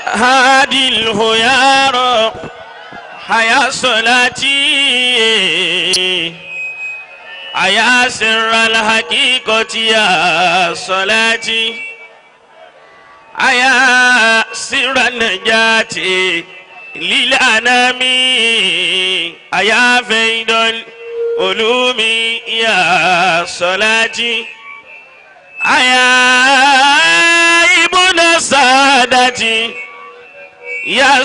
هادي الهيار حيا صلاتي أيا سر الحقيقة يا صلاتي أيا سر النجاة للأنام أيا فيد العلوم يا صلاتي أيا ابن سادتي يا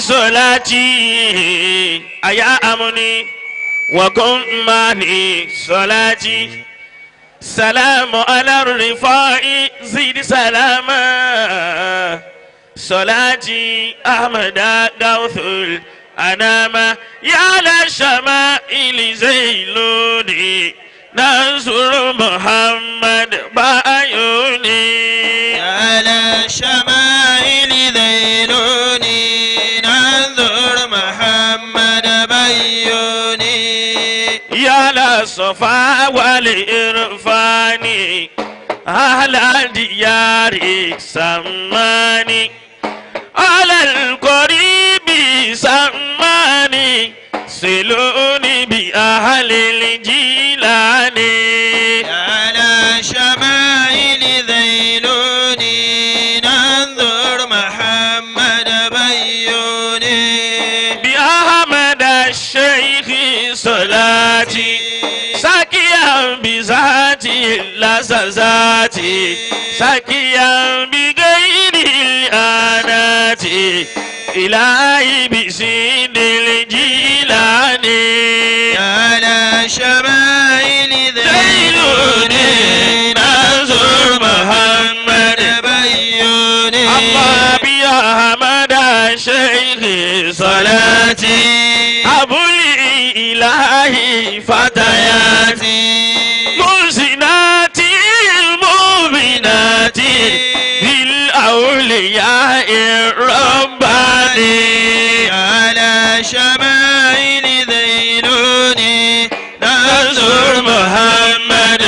صلاتي أيا أمني وقم ماني صلاتي سلام على الرفاع زيد سلاما صلاتي أحمد غوث الأنام يا للشمائل زيلوني ننصر محمد بعيوني على الشمائل ذيلوني ننظر محمد بيوني يا للصفا والإرفان أهل الديار سماني على القريب سماني سلوني بأهل الجيلان على الشمائل ذيلوني ننظر محمد بيوني بأحمد الشيخ صلاتي ساكيا بذاتي لذاتي ساكيا بغير الآنات إلهي بسين الجيلان على الشمائل ذيلوني ننظر محمد بيوني الله بأحمد الشيخ صلاتي أبو الإلهي فتياتي محسنات المؤمنات بالأولياء الرباني على شمائل ذيلوني ننظر محمد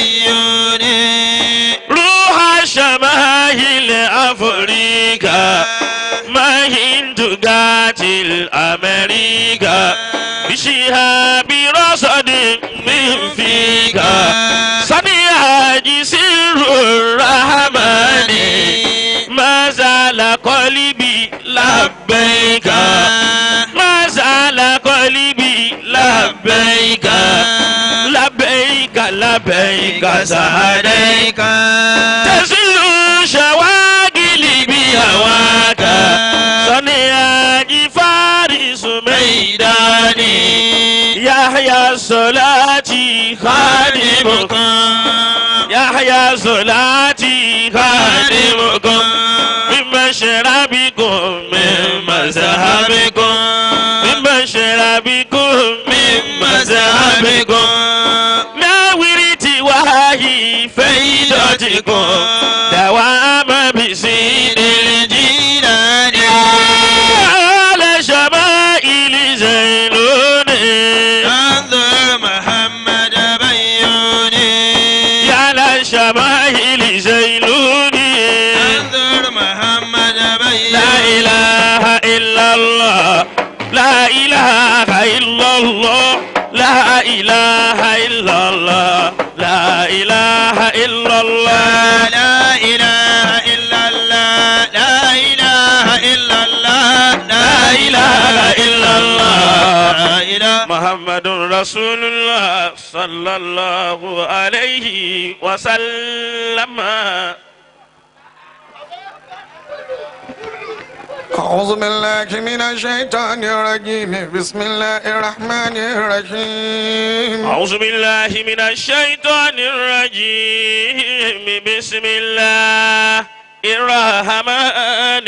بيوني روح شماهل أفريقيا ما هند قاتل أمريكا بشهاب رصد من فيك صنياج سر الرحمن ما زال قلبي لبيك ما زال قلبي لبيك لبيك لبيك سعديك تزل شواغلي بهواك صنياج فارس ميداني يحيى صلاتي خادمكم يحيى صلاتي خادمكم من مشربكم من مذهبكم من مشربكم من مذهبكم ناورتي وهي فيدتكم دوام بسين الجيلان على شمائل زينوني ننظر محمد بيوني يا للشمائل زينوني ننظر محمد بيوني لا إله إلا الله لا إله إلا الله لا إله إلا الله لا إله إلا الله لا إله إلا الله لا إله إلا الله لا إله إلا الله لا إله محمد رسول الله صلى الله عليه وسلم أعوذ بالله من الشيطان الرجيم بسم الله الرحمن الرحيم أعوذ بالله من الشيطان الرجيم بسم الله الرحمن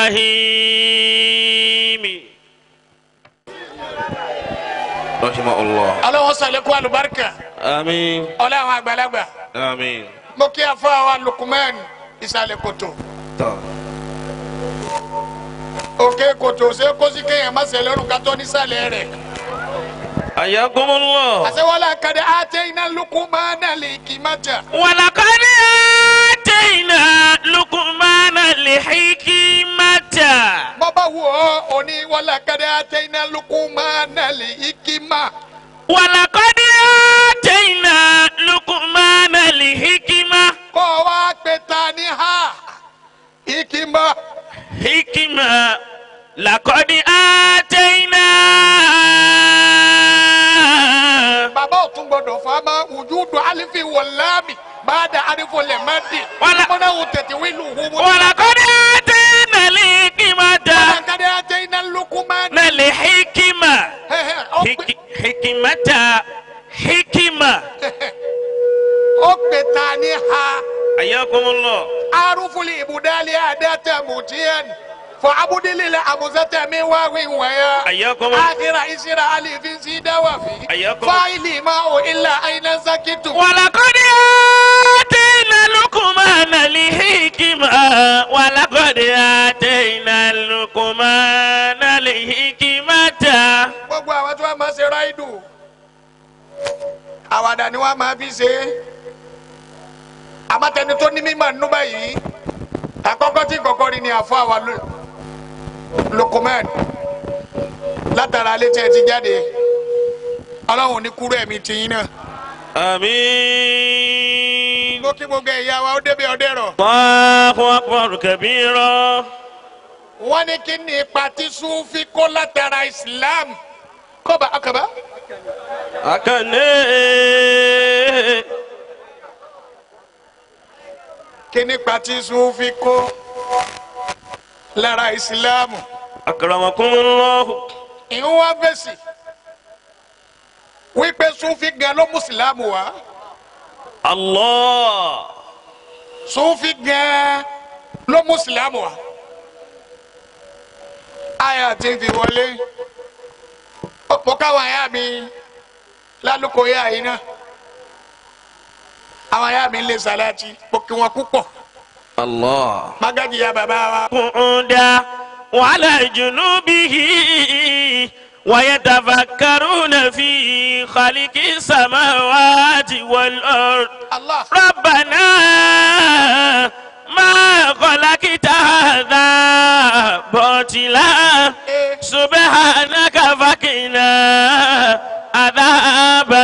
الرحيم رحمه الله ọlọ́wọ́ sàlékún àlùbáríkà آمين ọlọ́wọ́ àgbàlagbà آمين mo kí ẹ fún àwọn lukumẹ́ẹ̀n ìsàlẹ̀ kòtò òkè kòtò ṣé kó sí kéèyàn má ṣe lọ́rùn ká tó nísàlẹ̀ rẹ̀ حياكم الله àṣewọ́lá kadà àti iná lukumẹ́ẹ̀nà lè kí má jà ولقد آتينا لقمان الحكمة òní wọlé kẹdẹ àtẹnà lukumana lè ikima. ولقد آتينا لقمان الحكمة kọ́ wa pé ta ni ha ikima. حكمة لقد آتينا bàbá ò tún gbọdọ̀ fa ma wùjúdu alifi wọlámi bàdà alifu lẹ́mẹ́dì. Wala- mọ́nà wò tètè wílù wúwo. ولقد آتينا الحكمة wọlé kẹdẹ àtẹnà lukumana. الحكمة ọ̀pẹ حك- حكمة حكمة ọ̀pẹ ta ni ha. حياكم الله عارف الإبدال أداة متين فعبد للأمزة من واو ويا حياكم الله آخر إسر ألف زيد وفي حياكم فاعل ما إلا أين سكت ولقد آتينا لقمان الحكمة ولقد آتينا لقمان الحكمة gbogbo àwọn tí wọ́n máa ṣe ráìdù àwàdà ni wọ́n máa fi ṣe àmọ́tẹni tó ní mímọ̀ nínú báyìí àkọ́kọ́ tí kọ̀kọ́ rí ni àfọ àwa Luqman látara alẹ́ tí ẹ ti jáde ọlọ́run ní kúrò ẹ̀mí tiyín náà. آمين mo kí gbogbo ẹ̀yà wa ó débi ọdẹ rọ̀. الله أكبر كبيرا wọ́n ní kí ni ipa tí sufi kó látara islam kọ́ba akaba. أكني kí ni ipa tí sufi kó lára islam. أكرمكم الله ìhun wa fèsì wípé sufi gan ló mú islam wá الله sufi gan ló mú islam wá. aya ti fi wọlé mo káwọn aya mi lálùkò yá yìí náà àwọn aya mi ń lè sàlátì mo kí wọn púpọ̀. الله magaji ya baba wa. قعودا وعلى جنوبه ويتفكرون في خلق السماوات والأرض Allah. ربنا ما خلقت هذا باطلا Eh, سبحانك فقنا عذاب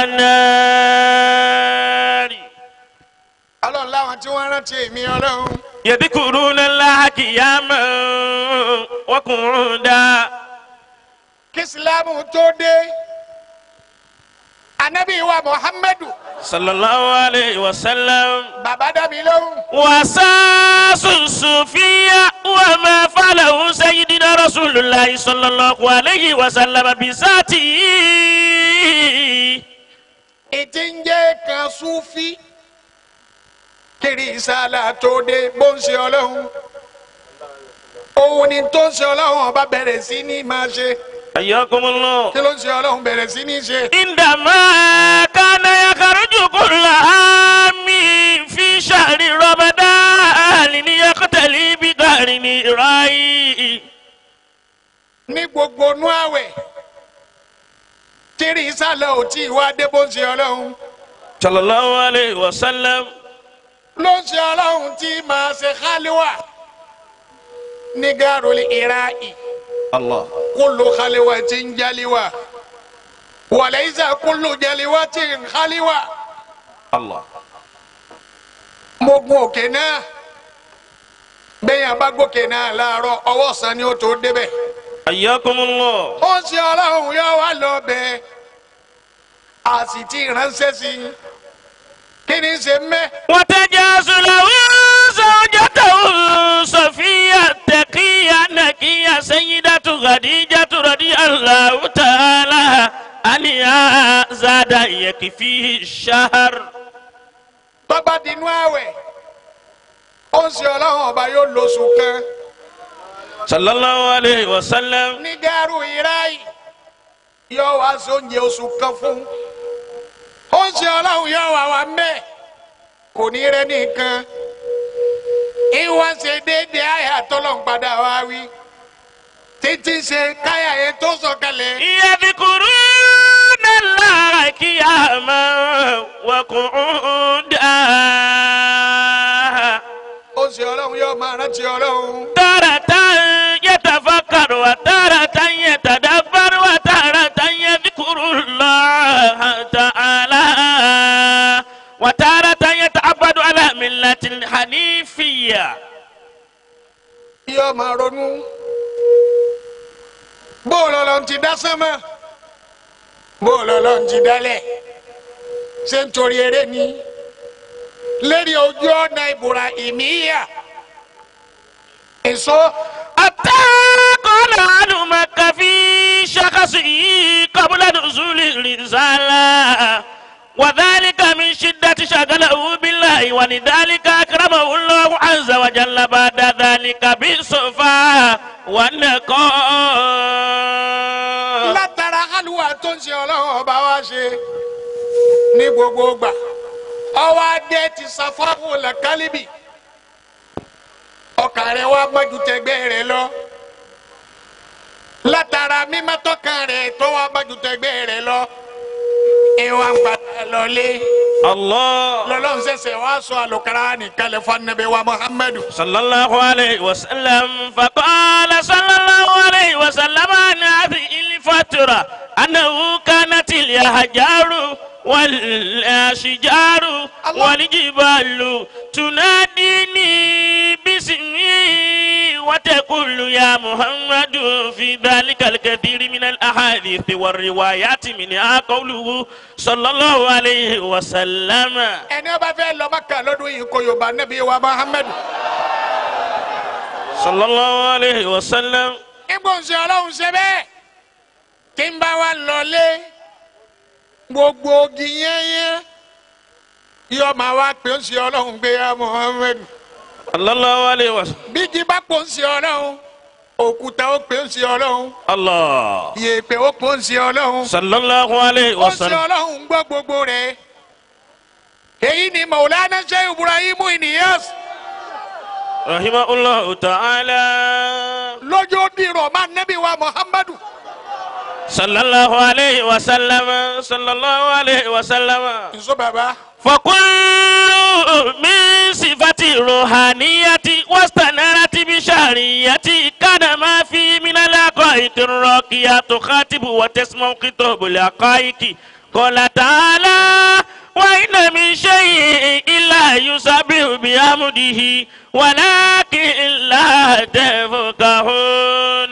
النار ọlọ́run láwọn tí wọ́n rántí èmi ọlọ́run. يذكرون الله قياما وقعودا kí isilamu tó dé anabi wa muhammadu صلى الله عليه وسلم baba dami lóhùn. وساس الصوفية وما فعله سيدنا رسول الله صلى الله عليه وسلم بذاته ètí ń jẹ́ kan sufi kiri ìsàlà tó dé bó ń ṣe ọlọ́run. òun ni tó ń ṣe ọlọ́run ọba bẹ̀rẹ̀ sí ní máa ṣe. حياكم الله kí ló ń ṣe ọlọ́run bẹ̀rẹ̀ sí ní ṣe. عندما كان يخرج كل عام في شهر رمضان ليقتلي بقرن رأي ní gbogbo nú àwẹ̀ kiri ìsàlà ò tí ì wá dé bó ń ṣe ọlọ́run. صلى الله عليه وسلم ló ń ṣe ọlọ́run tí máa ṣe khaliwa ní gàrúlì ìráì الله kúlù khaliwa tí ń jaliwa wàlẹ́ ìṣe kúlù jaliwa tí ń khaliwa. الله mo gun òkè náà bẹ́ẹ̀ bá gòkè náà láàárọ̀ ọwọ́ ọ̀sán ni ó tó débẹ̀. حياكم الله ó ń ṣe ọlọ́run yóò wá lọ bẹ́ẹ̀ a sì ti ránṣẹ́ sí i kí ni ṣe mẹ́. وتجاز له زوجته صفية تقية نقية سيدة خديجة رضي الله تعالى عنها زاد يكفيه الشهر bàbá dinú àwẹ̀ ó ń ṣe ọlọ́run ọba yóò lóṣù kan صلى الله عليه وسلم ní gàrú ìráì yóò wá sí oúnjẹ oṣù kan fún ó ń ṣe ọlọ́run yóò wá wá mẹ́ kò ní rẹ́ nìkan ìwọ́n ṣe déédéé àyà tọ́lọ́n padà wá wí títí ṣe káyà yẹn tó sọ̀kalẹ̀. يذكرون الله قياما وقعودا ó ń ṣe ọlọ́run yóò máa rántí ọlọ́run. تارة يتفكر وتارة ronú bó lọ́lọ́ ti dá sánmọ́ bó lọ́lọ́ ti dálẹ̀ ṣé nítorí eré ni lérí ojú ọ̀nà Ibrahimiyya èso حتى قال أهل مكة في شخصه قبل نزول الرسالة وذلك من شدة شغله بالله ولذلك أكرمه الله عز وجل بعد ذلك بالصفا والنقاء látara àlùwà tó ń ṣe ọlọ́run ọba wa ṣe ní gbogbo gbà ọwọ́ adé ti ṣàfọ́wò lẹ́kálíbì ọkàn rẹ̀ wá mọ́jú tẹgbẹ́ rẹ̀ lọ látara mímọ́tọ́kàn rẹ̀ tó wá mọ́jú tẹgbẹ́ rẹ̀ lọ ìwà ń padà lọlé الله lọ́lọ́run ṣẹ̀ṣẹ̀ wá sọ àlùkàrà nìkalẹ̀ fún anabi wa muhammadu. صلى الله عليه وسلم فقال صلى الله عليه وسلم عن هذه الفترة أنه كانت الأحجار والأشجار الله. والجبال تناديني باسمي وتقول يا محمد في ذلك الكثير من الأحاديث والروايات منها قوله صلى الله عليه وسلم ẹni ọba fẹ́ lọ Mákà lọ́dún yìí kó yorùbá anabi wa muhammadu. صلى الله عليه وسلم ibo ń ṣe ọlọ́run ṣe bẹ́ẹ̀ tí ń bá wa lọlé gbogbo ogi yẹ́nyẹ́ yóò máa wá pé ń ṣe ọlọ́run gbé ya muhammed صلى الله عليه وسلم bíjí bá pò ń ṣe ọlọ́run òkúta ó pé ń ṣe ọlọ́run الله yèèpẹ̀ ó pò ń ṣe ọlọ́run صلى الله عليه ó ń ṣe وسلم ọlọ́run gbọ́ gbogbo rẹ̀ èyí ni maulana sheikh ibrahim iniyas رحمه الله تعالى lójó dìrọ̀ máa nẹ́bí wa muhammadu صلى الله عليه وسلم صلى الله عليه وسلم nsọ baba فكل من صفة الروحانية واستنارت بشرعية كان ما في من الحقائق الراقية تخاطب وتسمع خطاب الحقائق قال تعالى وإن من شيء إلا يسبح بحمده ولكن لا تفقهون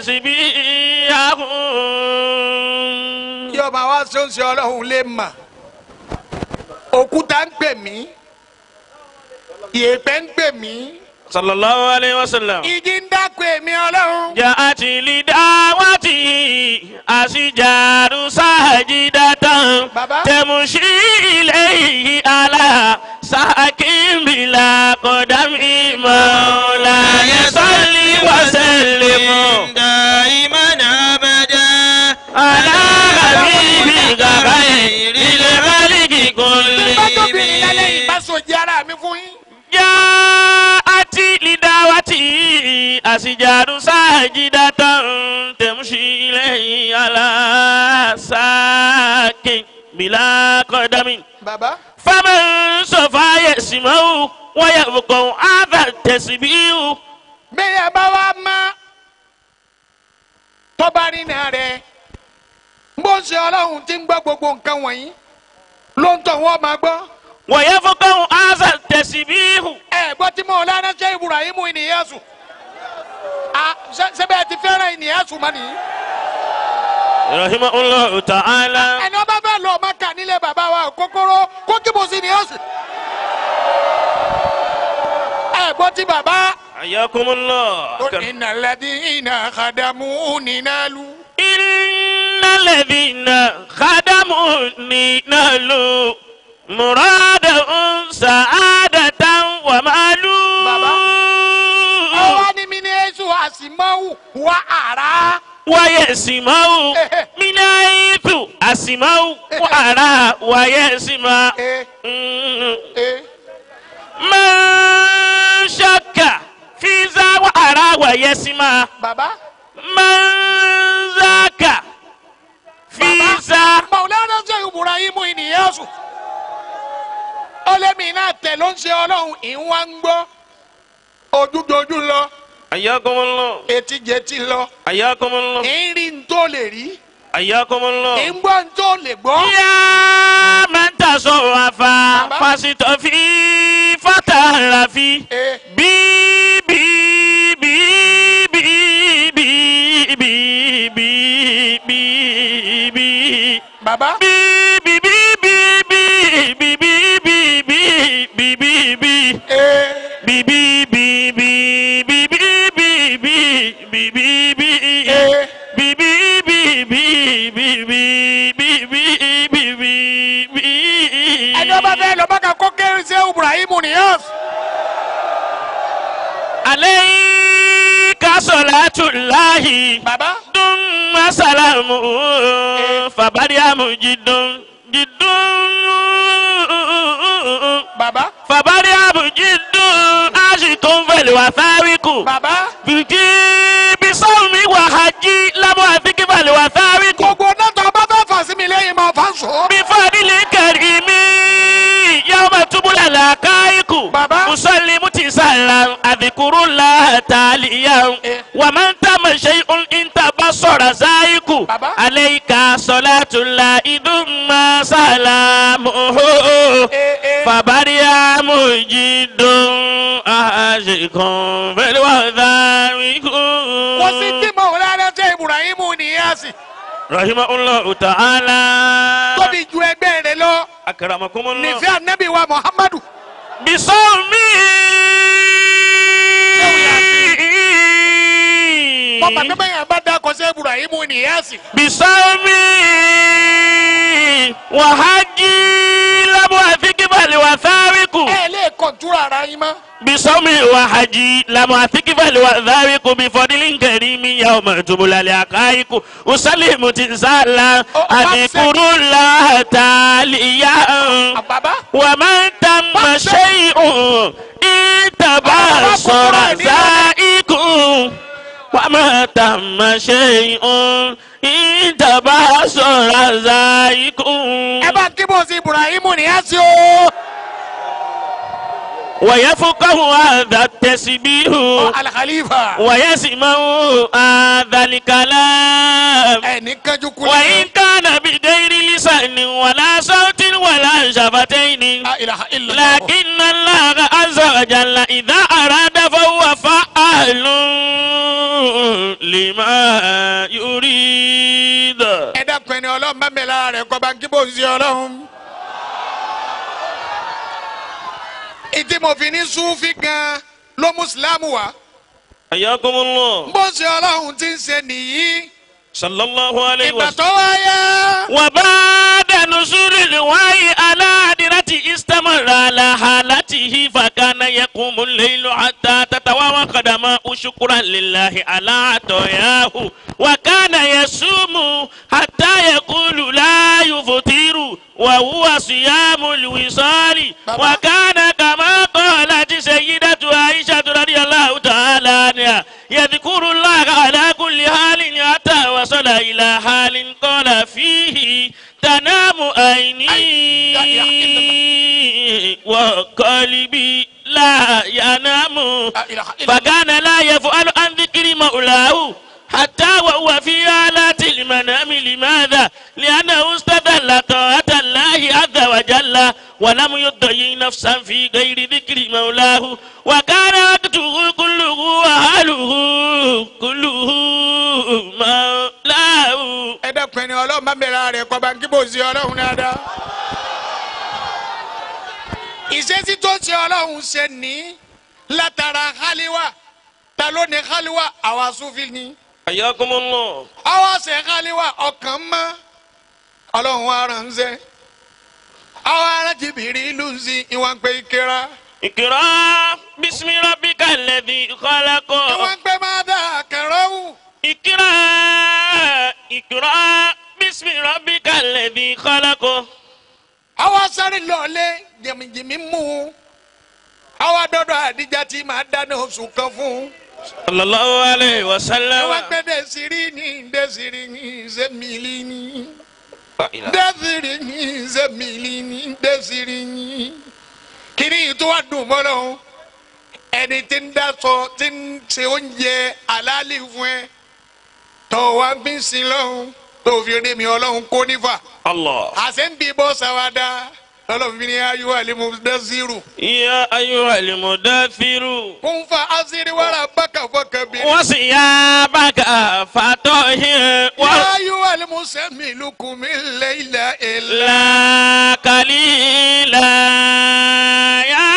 تسبيحهم yóò máa wá ṣe ń ṣe ọlọ́run lè mà òkúta ń pè mí yèèpẹ̀ ń pè mí صلى الله عليه وسلم igi ń dákun èmi ọlọ́run جاءت لدعوته أشجار ساجدة بابا. تمشي إليه على ساك بلا قدم مولاي صل وسلم دائما أبدا على حبيبك خير الخلق bájọ́bìnrin lálẹ́ yìí bá كلهم sòjì ara mi fún yín. جاءت لدعوته أشجار ساجدة تمشي إليه على ساك بلا قدم bàbá فمن سوف يسمع ويبقى هذا التسبيح bẹ́ẹ̀ bá wá má tọ́ba rìnnà rẹ̀ bó ń ṣe ọlọ́run tí ń gbọ́ gbogbo nǹkan wọ̀nyí ló ń tọ̀ wọ́n máa gbọ́. ويبقى هذا التسبيح ẹ gbọ́ tí mo lánàá ṣe ibrahim ìnìyàsù sẹ́bẹ̀ ti fẹ́ràn ìnìyàsù mọ́ nìyí. رحمه الله تعالى ẹni ọba bẹ́ẹ̀ lọ ọmọ kà nílé bàbá wa kókóró kó kíbo sí ìnìyàsù. ẹ gbọ́ tí bàbá حياكم الله tó iná lẹ́dí iná àdàmú nínàlú. إن الذين خدموني نالوا مرادهم سعادة ومالوا Baba. ọwọ́ ni mi ní èso àsìmọ́wù wá àrà. ويسمعوا من حيث أسمعوا وأرى ويسمع ẹ مم. ẹ من شك في ذا وأرى ويسمع bàbá. من ذاك في ذا Maulana ṣe Ibrahim ìnìyàsù. ọlẹ́mi náà tẹ̀ ló ń ṣe ọlọ́run ìwà ń gbọ́. ojúdojú lọ حياكم الله etí jẹtí lọ. حياكم الله ìrì ń tó lè rí. حياكم الله ìgbọ́ ń tó lè gbọ́. يا من تصرف فاستفي فتعرفي ẹ بي بي بي bàbá Bí bí bí bí bí bí bí bí bí bí bí. ee Bí bí bí bí bí bí bí bí bí bí bí. ee Bí bí bí bí bí bí bí bí bí bí bí. ẹni ọba fẹ́ lọ bá ka kó kéré sí ibrahim niyas Alayka salatullahi. bàbá Dum salamu fabariamu jidun jidun bàbá fabariamu jidun ashikun fẹlẹ wa sáríkù bàbá fìdí bisawumi wa hajj lamu afiki fẹlẹ wa sáríkù gbogbo náà tó ọba fẹ́ fà sí mi lẹ́yìn máa fà sọ. bifadili karimi yawma tubula lakaiku Baba. musallimu tisalam adhikurullah taliyan Eh. waman tama shay'un intabasara zaiku Baba. alayka salatullah idumma salamuhu Eh, eh. fabariya mujidun ashikun felwadhariku wọ́n sì tí mo rárá tẹ ibrahim niyas rahimahullahu ta'ala tóbi ju ẹgbẹ́ rẹ lọ akramakumullah nífẹ̀ẹ́ anabi wa muhammadu. bisomi. wọ́n bàtẹ́ bẹ́ẹ̀ yẹn bá dá kọ́sẹ́ ibrahim niyas. bisomi wahaji lamu afikibali wasariku. ẹ lè kọ̀ntúrà ara yín mọ́. bisomi wahaji lamu afikibali wasariku bifọdili nkarimi yawma tubulali akaiku usalimu tisala Oh, adikuru la taaliya. bàbá ومن تم شيء انتبصر زائق وما تم شيء انتبصر زائق ẹ bá kí bó sí ibrahim niyas o. ويفقه هذا التسبيح alkhalifa. ويسمع هذا الكلام ẹni kanjú kulẹ̀. وإن كان بغير لسان ولا صوت ولا شفتين la ilaha illallah. لكن الله عز وجل إذا أراد فهو فعال لما يريد ẹ dákun ẹni ọlọ́run bá mi lára rẹ̀ kọ́ bá ń kí bó sí ọlọ́run. ìdí mo fi ní súnfì gan ló mú sílámù wá. حياكم الله bó ṣe ọlọ́run ti ń ṣe nìyí. صلى الله عليه ìgbà وسلم tó wáyé. وبعد نزول الوحي على هدرته استمر على حالته فكان يقوم الليل حتى تتوارى قدماه شكرا لله على عطاياه وكان يصوم حتى يقول لا يفطر وهو صيام الوصال وكان كما قالت سيدة عائشة رضي الله تعالى عنها يذكر الله على كل حال حتى وصل إلى حال قال فيه تنام عيني وقلبي لا ينام La ilaha illallah. فكان لا يفعل عن ذكر مولاه حتى وهو في آلات المنام لماذا؟ لأنه استدل طاعة الله عز وجل ولم يضيع نفسا في غير ذكر مولاه وكان وقته كله وحاله كله مولاه ẹ dákun ẹni ọlọ́run bá mi lára rẹ̀ kọ́ bá ń kí bó sí ọlọ́run dáadáa. ìṣesí tó ṣe ọlọ́run ṣe ní látara haliwa ta ló ní haliwa àwa sufi ni. حياكم الله àwa ṣe haliwa ọkàn mọ́ ọlọ́run wa ránṣẹ́. àwa ará jìbìrì ìlú ń sin ìwọ̀n pé ìkera. اقرأ باسم ربك الذي خلق ìwọ̀n pé máa dá kẹrọ́wù. اقرأ اقرأ باسم ربك الذي خلق àwa sáré lọ́ọ̀lẹ́ jẹ̀mìjìmì mú un. àwa dọ́dọ̀ àdìjà tí màá dáná oṣù kan fún un. صلى الله عليه وسلم Ewa pe desiri ni desiri ni zemili ni desiri ni zemili ni desiri ni. Kini tó wá dùn mọ́ lọ́hún. Ẹni tí ń dasọ tí ń ṣe oúnjẹ àlálì fún ẹ. Tó wá ń bí sin lọ́hún. Tó fi rí mi ọlọ́hún kó nífà. الله Àṣẹ ń bí bọ́ sáwádà. ọlọ́run fi ní ayé alimu dẹ́sírù يا أيها المدثر kún fa asiri wàrà bákà fọkàbí. وثيابك فطهر يا أيها المسمل قم الليل إلا لا قليلا يا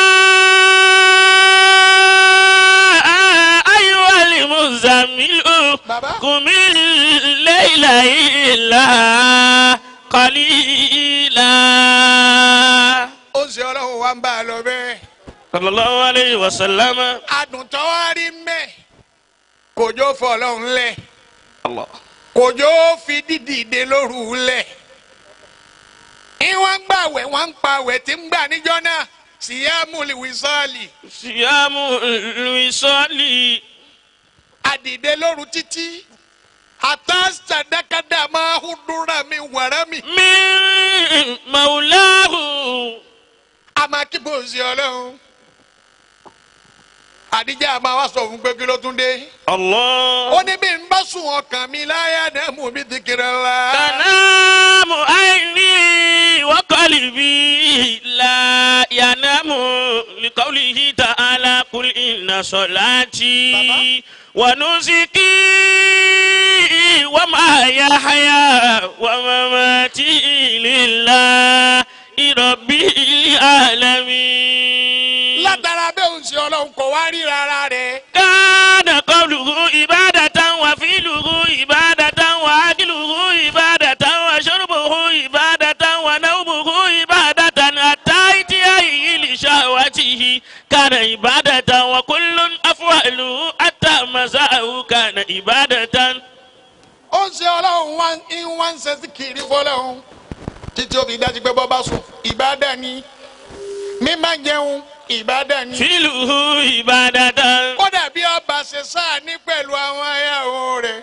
أيها المزمل بابا. قم الليل إلا قليلا ó ṣe ọlọ́run wa ń bá a lọ bẹ́ẹ̀. صلى الله عليه وسلم àdùntàn wa rí mẹ́ kòjó fọ ọlọ́run lẹ̀ الله kòjó fi dídìde lóru lẹ̀. ìwọ̀n ń gbàwẹ̀ wọ́n ń pawẹ̀ tí ń gbà níjọ́ náà síyámù wíṣọ́ọ̀lì صيام الوصال àdìde lóru títí àtàṣàdákàdà máa ń dúnra mi wàrà mi. من مولاه àmọ́ kí bó ṣe ọlọ́run. àdìjà máa wá sọ fún pé kí ló tún dé. الله ó ní bí n bá sùn ọkàn mi láyà náà mú mi ti kiri la. تنام عيني وقلبي لا ينام لقوله تعالى قل إن صلاتي ونسكي ومحياي ومماتي لله رب العالمين látara bẹ́ẹ̀ ń ṣe ọlọ́run kò wá rí rárá rẹ̀. كان قوله عبادة وفعله عبادة وأكله عبادة وشربه عبادة ونومه عبادة حتى إتيانه لشهوته كان عبادة وكل أفعاله حتى مساءه كان عبادة ó ń ṣe ọlọ́run wá ń wá ń ṣe sí kiri fọlọ́run títí ó fi dájú pé bọ́ bá sùn ìbádà ni mímá jẹun ìbádà ni. فعله عبادة kódà bí ọba ṣe sáà ní pẹ̀lú àwọn ayáwó rẹ̀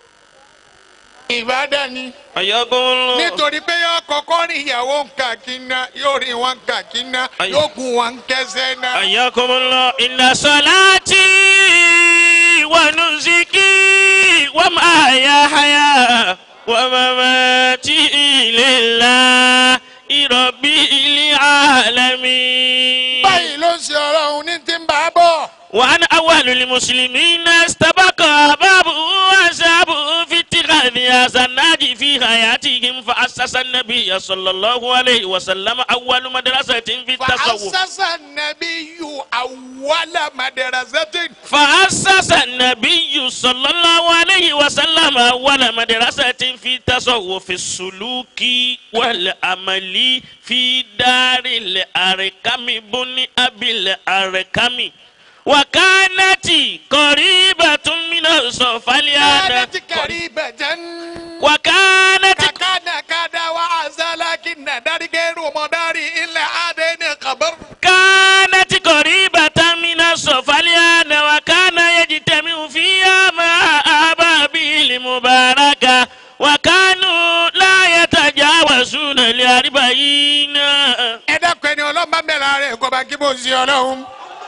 ìbádà ni. حياكم الله nítorí pé yóò kọ́kọ́ rí ìyàwó nǹkan kíná yóò rí wọn nǹkan kíná Ayé. yóò gun wọn kẹsẹ̀ náà. حياكم الله إن صلاتي ونسكي ومحياي ومماتي لله رب العالمين báyìí ló ń ṣe ọlọ́run ní ti ń bá a bọ̀. وأنا أول المسلمين استبق بابه وأصحابه في اتخاذ هذا النادي في حياتهم فأسس النبي صلى الله عليه وسلم أول مدرسة في التصوف فأسس النبي أول مدرسة فأسس النبي صلى الله عليه وسلم أول مدرسة في التصوف السلوك والعمل في دار الأركم بن أبي الأركم وكانت قريبة من الصفا كانت قريبة وكانت كان كذا وعسى لكن دار غير مدار إلا عدن خبر كانت قريبة من الصفا وكان يجتمع فيها مع أبابيل المباركة وكانوا لا يتجاوزون الأربعين ẹ dákun ẹni ọlọ́run bá mẹ́ra rẹ̀ kó bá kí bó ń ṣe ọlọ́run.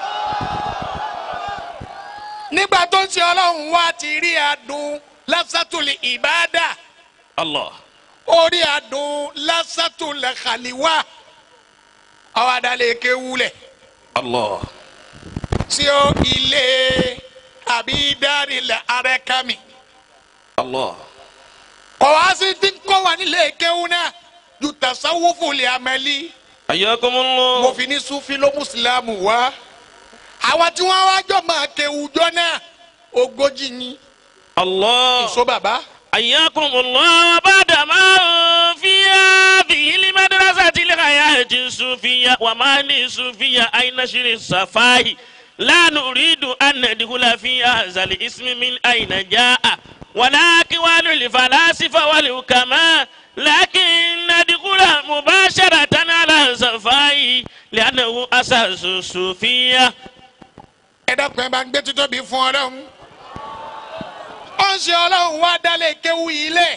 nígbà tó ń ṣe ọlọ́run wá ti rí adùn lásàtúlì ìbádà الله orí adùn lásàtúlì khaliwa ọwọ́ adalẹ̀ kéwulẹ̀ الله sí o ilé àbí dárílẹ̀ arẹ́kámi. الله kọ̀ wá sí ti ń kọ́ wa nílé kéwu náà ju tasawufu lè amẹ́lí. حياكم mo الله fi ní sufi ló mùsùlùmù wá. àwọn tí wọ́n wá jọ máa kéwu jọ náà ogójì ni. الله ìṣó bàbá. حياكم الله بعدما في هذه المدرسة الحياة الصوفية ومعنى الصوفية أي نشر الصفاء لا نريد أن ندخل في هذا الاسم من أين جاء ولا أقوال الفلاسفة والحكماء لكن ندخل مباشرة على الصفاء لأنه أساس الصوفية ẹ dákun ẹ bá ń gbé títóbi fún ọlọ́run. ó ń ṣe ọlọ́run wá dálé kéwu yìí lẹ̀.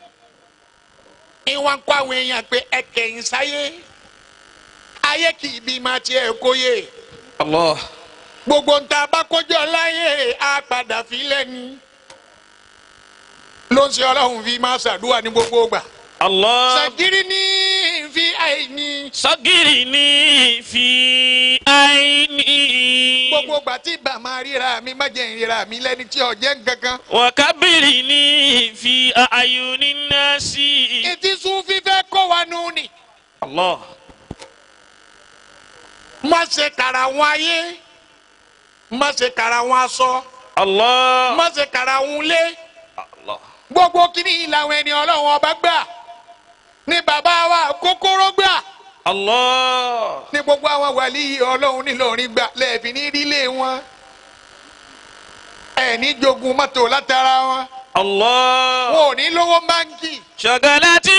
ìwọ̀n kọ́ àwọn èèyàn pé ẹ kẹ̀yìn sáyé. ayé kì í bí máa tiẹ̀ kóyè. الله gbogbo ń ta bá kójọ láyé á padà fi lẹ́ni. ló ń ṣe ọlọ́run fi máa ṣàdúrà ní gbogbo ìgbà. الله sàgírí ní fi àìní. sọ́gìrì ní fi àìní. gbogbo ìgbà tí ìbá máa ríra mi má jẹ́ ìríra mi lẹ́ni tí ọ̀jẹ̀ ń kankan. wàkábìrì ní fi àyùní náà sí. etí sún fífẹ́ kọ́ wa nù ni. Allah. má ṣe kàrà wọn ayé má ṣe kàrà wọn aṣọ Allah. má ṣe kàrà wọn lé Allah. gbogbo kíní ìlànà ẹni ọlọ́run ọba gbà ní bàbá wa kókóró gbà Allah. ní gbogbo àwọn wàlíì ọlọ́run nílọrin gbà lẹ́ẹ̀fì ní rílé wọn ẹ̀ ní jogun mọ́tò látara wọn Allah. wọn ò ní lówó báńkì ṣọ̀gàlátì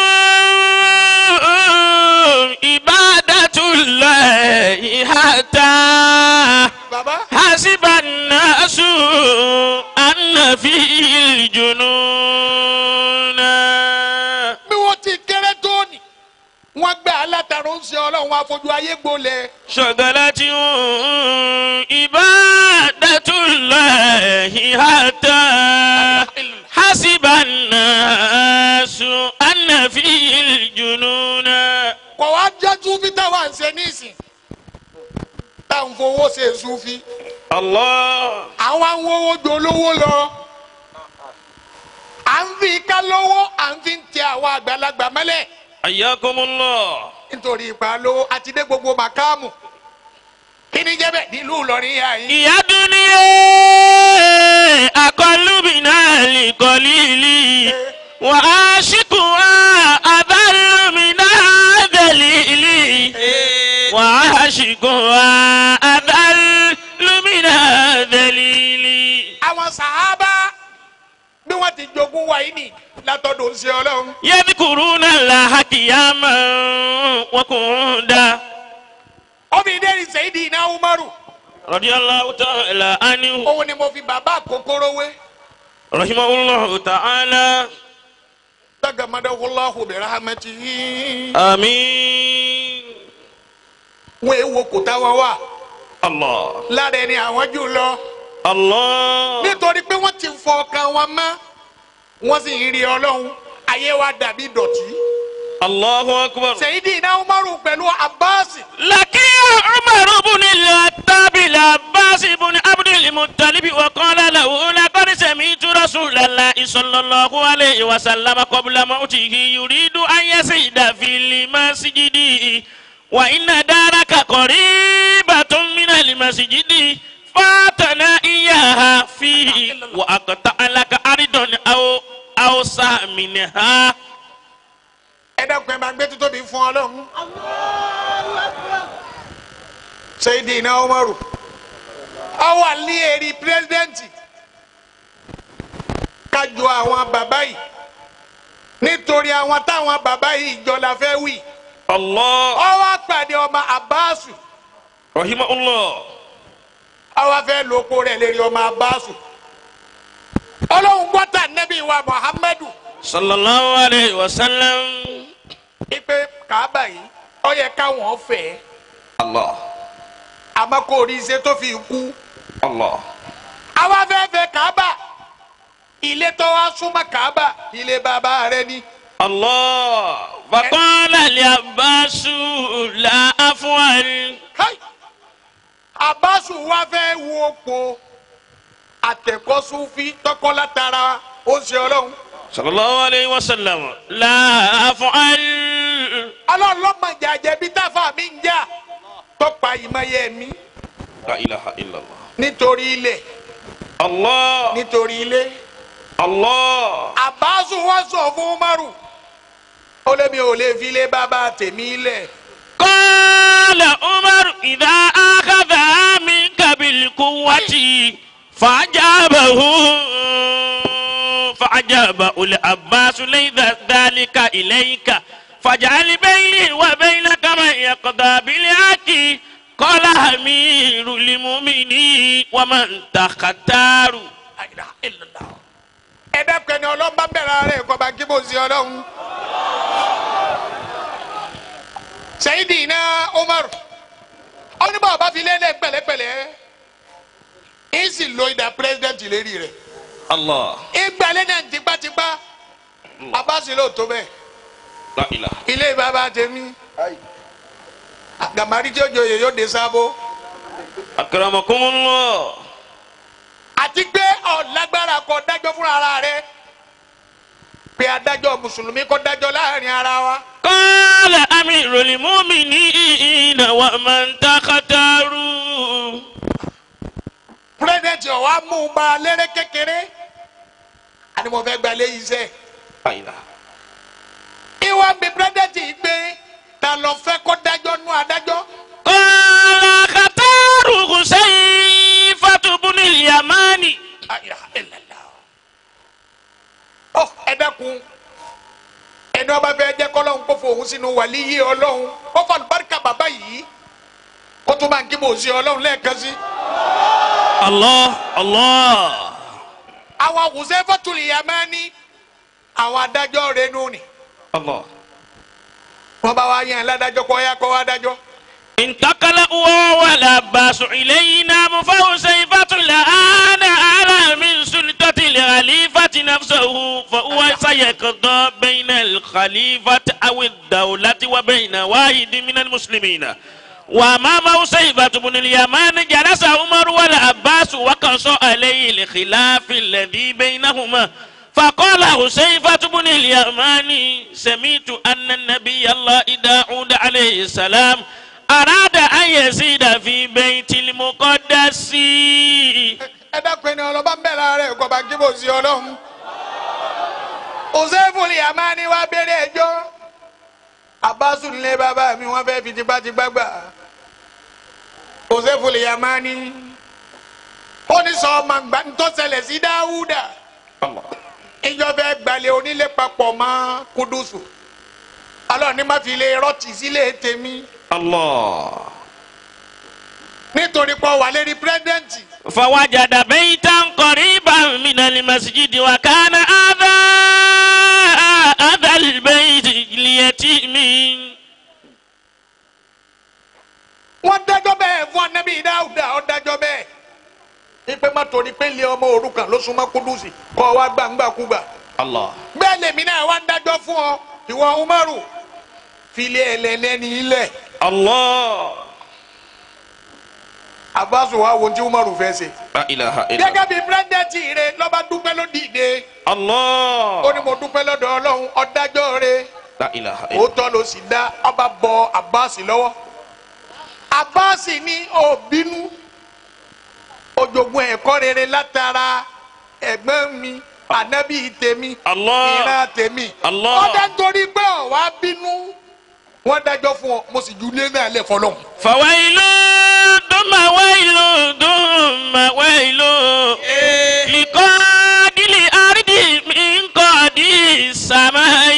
ibadatullahi hatta bàbá hasiba nasu anna fil jununa. bí wọ́n ti kéré tó ni wọ́n gbà á látara ń ṣe ọlọ́run wọn afojú ayé gbolẹ̀ ṣọ̀gàlátì ibadatullahi hatta hasiba nasu anna fil jununa. kọ̀ wá jẹ́ súfì táwa ń ṣe nísìn táwọn fowó ṣe súfì Allah. àwọn àwọn owó dolówó lọ à ń fi ká lówó à ń fi ń tẹ àwọn àgbàlagbà mọ́lẹ̀ Ayakumullah. nítorí ipa lówó àti dé gbogbo màkáàmù kí ni jẹ́ bẹ́ẹ̀ nílùú Ìlọrin yà yín. Ìyá dúníyé akọlùmínà lìkọlìlì wà á ṣìkù wá abálùmínà dẹ̀lìlì wà á ṣìkù wá abálùmínà dẹ̀lìlì. àwọn sàhábà bí wọ́n ti jogún wa yìí nì látọ̀dọ̀ ṣe ọlọ́run. Yadhkuruna Allaha qiyaman wa qu'udan. ọmọ ìdẹ́rì sẹ́yìdì iná umaru Radiyallahu ta'ala anhu. òun ni mo fi bàbá kòkòrò wé Rahimahullahu ta'ala. tagamadawulahu birahamatihi. Àmín. wọ́n èèwọ̀ kò táwa wà Allah. lára ẹni àwọn jù lọ. Allah. nítorí pé wọ́n ti fọ ọkàn wọn mọ́ wọ́n sì ń rí ọlọ́run ayé wa dàbí dọ̀tí. Allahu akbar. sẹ́yìdì iná umaru pẹ̀lú abasi Lakiya Umar ibn al-Khattab al-Abbas ibn Abd al-Muttalib wa qala lahu laqad sami'tu Rasulallahi sallallahu alayhi wa sallam qabla mawtihi yuridu an yasida fil masjidi wa inna daraka qaribatun min al-masjidi fatana iyaha fihi wa aqta'a laka aridan aw aw minha. ẹ dẹ́kun ẹ máa gbé títóbi fún ọlọ́run. sẹ́yìdì iná umaru ọwọ́ àlẹ́ èrì pírẹ́sidẹ́ǹtì kájọ àwọn bàbá yìí nítorí àwọn táwọn bàbá yìí jọ la fẹ́ wí Allah. ọwọ́ àpàdé ọmọ abbasu Rahimahullah. ọwọ́ fẹ́ lóko rẹ̀ lérí ọmọ abbasu ọlọ́run gbọ́tà nẹ́bí wa muhammadu sallallahu alayhi wa sallam. ipe kàábà yìí ó yẹ káwọn fẹ́ Allah. àmọ́ kò rí iṣẹ́ tó fi kú Allah. àwa fẹ́ fẹ́ kàábà ilé tó wá súnmọ́ kàábà ilé bàbá rẹ ni Allah. Faqala li Abbasu la afwal. Kai! abbasu wa fẹ́ wo po àtẹ̀kọ́sùfì tọkọ́látara ó ṣe ọlọ́run Sallallahu alayhi wa sallam. La afwal. ọlọ́run lọ́mọdé àjẹbí táfà mi ń jà tọ́pa ìmọ̀ye mi La ilaha illallah. nítorí ilẹ̀ Allah. nítorí ilé Allah. abbasu wa sọ fún umaru ó lé mi ò lè fi ilé bàbá tèmi lẹ̀ Qala Umar idha akhadha minka bil quwwati fa'ajabahu fa'ajabahu al-Abbas laysa dhalika ilayka faj'al bayni wa baynaka man yaqda bil haqqi qala amirul mu'minin wa man takhtaru La ilaha illallah. ẹ dẹ́kun ẹni ọlọ́run bá bẹ̀rẹ̀ ara ẹ̀ kọ́ bá kí bó ṣe ọlọ́run. Sayyidina Umar ọdún bá ọba fi lélẹ̀ pẹ̀lẹ́pẹ̀lẹ́ ń sì lo ìdá pírẹsidẹ́ǹtì lérí rẹ̀ Allah ìgbàlẹ̀ náà tipátipá abáṣe ló tó bẹ́ẹ̀ La ilaha. ilé bàbá tèmi gàmárì tí ó joyè yóò dé sábó Akramakumullah. àti pé ọ̀lágbára kọ dájọ́ fúnra ara rẹ pé adájọ́ mùsùlùmí kọ́ dájọ́ láàrin ara wa Qala amirul mu'minina wa man takhataru. pírẹsidẹ̀ntì ọ̀wá mú un ba léré kékeré àni mo fẹ́ gba ilé yìí sẹ́ La ilaha. ìwà bí pírẹsidẹ̀ntì gbé ta lọ fẹ́ kọ́ dájọ́ nú adájọ́ Qala khataru Husayfatu bunil Yamani. La ilaha illallah. ọ ẹ dákun ẹni ọba fẹ́ jẹ́ kọ́lọ́hún kó fòun sínú wàlíyé ọlọ́hun kó fọ àlùbáríkà bàbá yìí kó tún bá ń kí mò ń sí ọlọ́hun lẹ́ẹ̀kan sí. Allah Allah. àwọn Huzaifatul Yamani àwọn adájọ́ rẹ̀ nù ni Allah. wọ́n bá wá yẹn ládájọ́ kọ́ ya kọ́ wá dájọ́. انتقل هو والعباس إلينا فحذيفة الآن أعلى من سلطة الخليفة نفسه فهو سيقضى بين الخليفة أو الدولة وبين واحد من المسلمين وأمام حذيفة بن اليمان جلس عمر والعباس وقص عليه الخلاف الذي بينهما فقال حذيفة بن اليمان سمعت أن النبي الله داود عليه السلام أراد أن يزيد في بيت المقدس ẹ dákun ẹni ọlọ́ba ń bẹ̀rẹ̀ rẹ̀ kọ́ bá kí mò ń sí ọlọ́hun. Huzaifatul Yamani wá bẹ̀rẹ̀ ẹjọ́ Abbasu nílé bàbá mi wọ́n fẹ́ fi tipátipá gbà. Huzaifatul Yamani ó ní sọ ọmọ àgbà ń tọ́sẹ̀lẹ̀ sí Dáwúdà. ìjọba ẹgbàlẹ̀ onílé papọ̀ mọ́ Kudusu. alọ́ ní má fi lè rọ́ọ̀tì sílé tèmi الله nítorí pọ̀ wà lérí pírẹ́sidẹ́ǹtì. فوجد بيتا قريبا من المسجد وكان هذا هذا البيت ليتيم wọ́n dájọ́ bẹ́ẹ̀ fún anabi dáúdà ó dájọ́ bẹ́ẹ̀ ipe má torí pé lé ọmọ òrukàn ló súnmọ́ Kudusi kọ́ wa gbàǹgbàkúgbà الله bẹ́ẹ̀ lèmi náà wá ń dájọ́ fún ọ ìwọ Umaru filẹ̀ ẹlẹ́lẹ́ni ilẹ̀ الله Abbasu wa wo ti Umaru fẹ́ ṣe لا إله إلا الله gẹ́gẹ́ bí pírẹ́sidẹ́ǹtì rẹ lọ́ba dúpẹ́ ló dìde ó الله ní mo dúpẹ́ lọ́dọ̀ Ọlọ́run ọ̀dájọ́ rẹ لا إله إلا الله òótọ́ ló sì dá ọba bọ Abbas lọ́wọ́ Abbas ní òbínú ojogun ẹ̀kọ́ rere látara ẹ̀gbọ́n mi ànábì tèmi Allah. ìran tèmi Allah. ọ̀dà nítorí pé ọ̀wá bínú wọ́n dájọ́ fún ọ mo sì ju ilé náà lẹ̀ fọlọ́hún. فويل ثم ويل ثم ويل لقاد الأرض من قاد السماء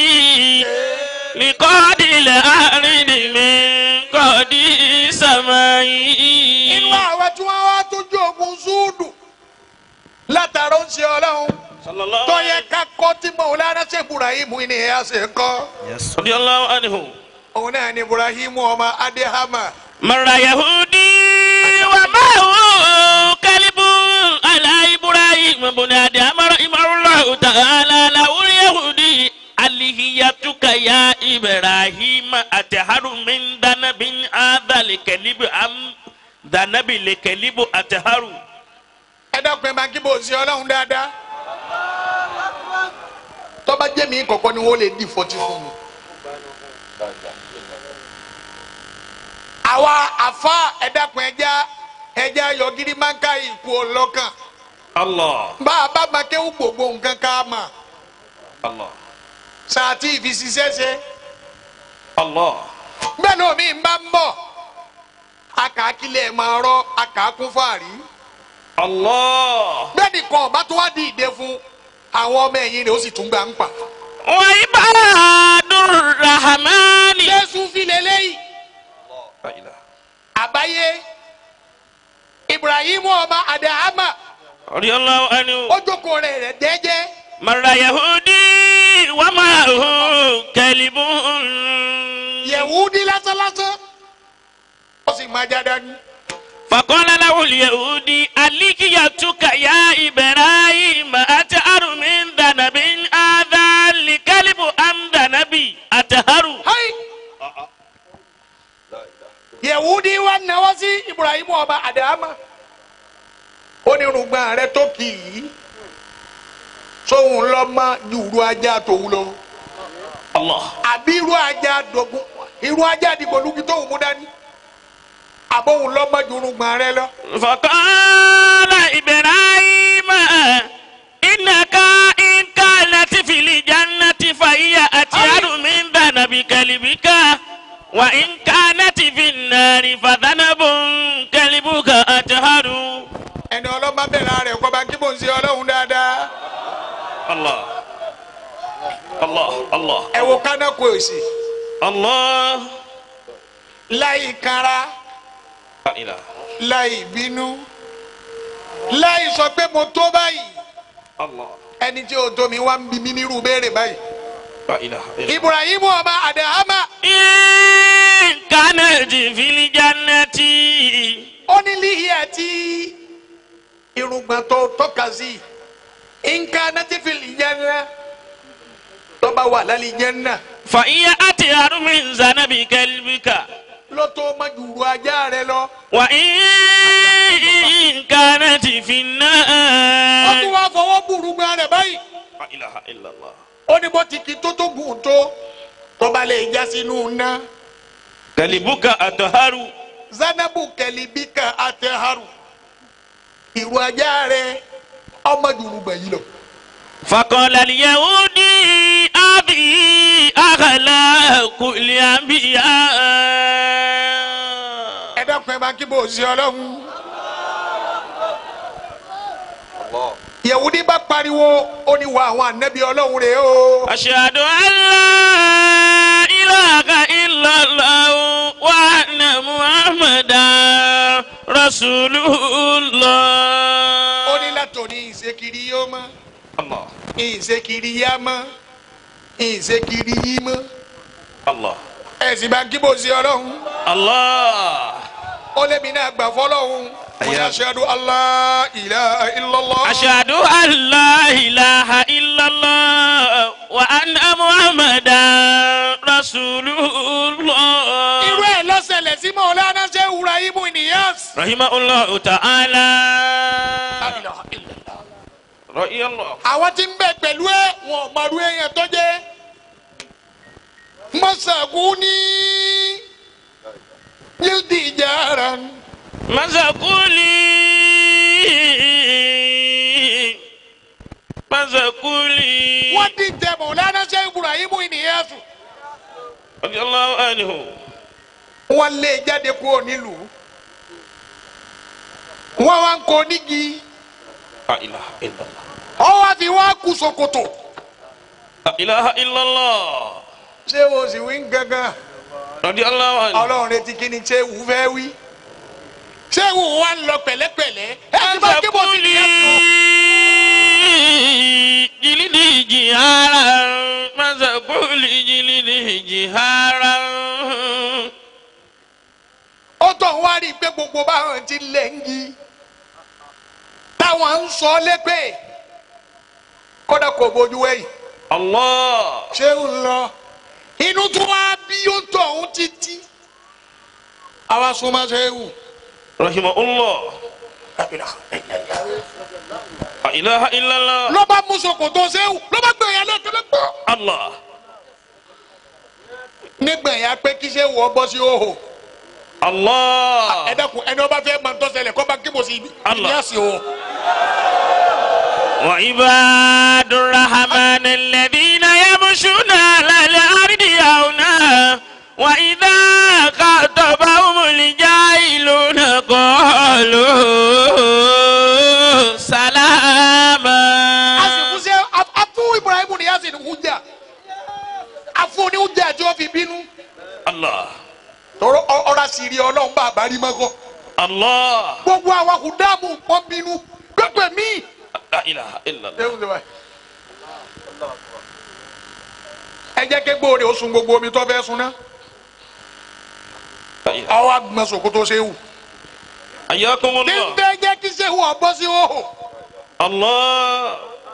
لقاد الأرض من قاد السماء inú àwọn tí wọ́n wá tójú ogun zúùdù látara ó ń ṣe ọlọ́run صلى الله tó عليه yẹ ká kọ́ tí Mawlana Sheikh Ibrahim ní ẹ̀ ṣe kọ́ رضي الله عنه òun náà ní Ibrahim ọmọ Adéhàmà. مر يهودي ومعه كلب على إبراهيم بن آدم رحمه الله تعالى له اليهودي ألهيتك يا إبراهيم أتهر من ذنب هذا الكلب أم ذنب الكلب أتهر ẹ dákun ẹ máa kí bò sí ọlọ́run dáadáa tọ́ba jẹ́ mi kọ̀ọ̀kan ni wọ́n lè di fọtí fún mi. àwa àfa ẹ dákun ẹja ẹja yọgírí máa ń ká ìkú ọlọ́kàn الله bá a bá máa kéwù gbogbo nǹkan ká mà الله sàtì ìfisíṣẹ́ ṣe الله bẹ́ẹ̀ náà mi bá ń bọ̀ akàkílẹ̀ máa rọ akàkún fàárí الله bẹ́ẹ̀ nìkan ọ̀bá tó wá di ìdè fún àwọn ọmọ ẹ̀yìn rẹ̀ ó sì tún gbà ń pa. وعباد الرحمن jésù fi lélẹ́yìí. لا إله àbáyé ibrahim ọmọ adahama رضي الله عنه ó jókòó rẹ̀ rẹ̀ dẹ́jẹ́ مر يهودي ومعه كلب yẹ̀wúdí lásánlásán ó sì máa já dání. فقال له اليهودي ألقيتك يا إبراهيم أتهر من ذنب هذا لكلب أم ذنبي أتهر àdámà onírùngbọ̀n rẹ tó kì í sóhun lọ́mọ jùrú ajá tòun lọ Allah. àbí irú ajá dògún irú ajá dìgbòlugi tóun mú dání àbóhun lọ́mọ jùrùngbọ̀n rẹ lọ. فقال إبراهيم إنك إن كانت في الجنة فهي أطير من ذنب كلبك وإن كانت في النار فذنب كلبك أطهر ẹni ọlọ́mọ bẹ̀rẹ̀ rẹ̀ kọ́ bá kí mò ń ṣe ọlọ́run dáadáa الله الله الله ẹ wo kánákó èsì الله láì kanra لا إله láì bínú láì sọ pé mo tó báyìí الله ẹni tí o tó mi wá ń bí mi nírú béèrè báyìí. لا إله إلا ibrahim ọba adahama إن كانت في الجنة ó ní líhìá tí irùngbọ̀n tó tọ́ka sí nǹkan nátífìlì jẹ́nà tó bá wà lálẹ́ jẹ́nà فهي أطهر من ذنب كلبك ló tó má jùrù ajá rẹ lọ. وإن كانت في ó tún النار wá fọwọ́ burúgbọ́n rẹ̀ báyìí. لا إله إلا الله ó ní bó ti kí tó tó gùn tó tó bá lè já sínú ná. كلبك أطهر zanabu kẹlibika atẹharu ìrù ajá rẹ ọmọ jùrùgbọ̀n yìí lọ. فقال اليهودي هذه أخلاق الأنبياء ẹ dákun ẹ máa kí bò ó sí ọlọ́run. yẹ̀wùdí bá pariwo ó ní wà àwọn ànábì ọlọ́run rẹ̀ o. أشهد أن لا إله إلا الله وأن محمدا رسول الله ó ní látòní ìṣekiri yóò mọ́ الله ìṣekiri yá mọ́ ìṣekiri yí mọ́. الله ẹ sì bá kí bò ó sí ọlọ́run. الله ó lémi náà gbà fọlọ́run. mo ní Àyà. aṣáájú allah ilaha illallah. أشهد أن لا إله إلا الله وأن محمدا رسول الله irú ẹ̀ lọ́sẹ̀lẹ̀ sí mọ̀ọ́lánà ṣe wúra ibu nìyẹn. رحمه الله تعالى رضي الله àwọn tí ń bẹ pẹ̀lú ẹ wọn ò mọ̀rú èèyàn tó jẹ́ mọ́sàkú ní yíldì ìjàrá مزقولي مزقولي wọ́n ti tẹ mọ̀lánà ṣe ibrahim nìyẹn sùn رضي الله عنه wọ́n lé jáde kúrò nílùú wọ́n wá ń kó nígi لا إله إلا الله ọ wá fi wá kú ṣòkòtò لا إله إلا الله ṣé o sì wí ń gangan رضي الله عنه ọlọ́run retí kí ni ṣé wù fẹ́ wí ṣé wù wá ń lọ pẹ̀lẹ́pẹ̀lẹ́ ẹ ti bá kí mo sì ní ẹ̀sùn. جلدي جهارا مزقولي جلدي جهارا ó tọ̀ ń wá rí i pé gbogbo báwọn ti lẹ̀ ń yí táwọn ń sọ lépè kódà kò bójú wẹ̀yìn الله ṣé ń lọ inú tó wá bí ó tọ̀ ń títí àwa súnmọ́ ṣe é wù. رحمه الله لا إله إلا الله ló bá mú ṣòkòtò ṣe é wù ló bá gbẹ̀yà lẹ́kẹ̀lẹ́ gbọ́. الله nígbẹ̀yà pé kí ṣe wọ́ bọ́ sí òhò ẹ الله dákun ẹni ọba fẹ́ máa ń tọ́sẹ̀lẹ̀ kọ́ bá kí mo sì ibi Allah. ìyá sí o. وعباد الرحمن الذين يمشون على الأرض هونا وإذا خاطبهم الجاهلون قالوا سلاما a sì fún ṣe a fún ibrahim ní yasin hujja a fún ní hujja tí ó fi bínú. الله tọrọ ọ̀rọ̀ àṣírí ọlọ́run bá àbárí mọ́kọ́. الله gbogbo àwọn kùdàmù wọn bínú gbẹgbẹ mí. لا إله إلا الله ẹ jẹ́ kí gbòòrè ó sun gbogbo omi tó fẹ́ sun náà. لا إله. àwọn agbọ̀n sòkòtò ṣe wù. حياكم ní الله bẹ́ẹ̀ jẹ́ kí ṣe wù ọ̀bọ sí òhò. الله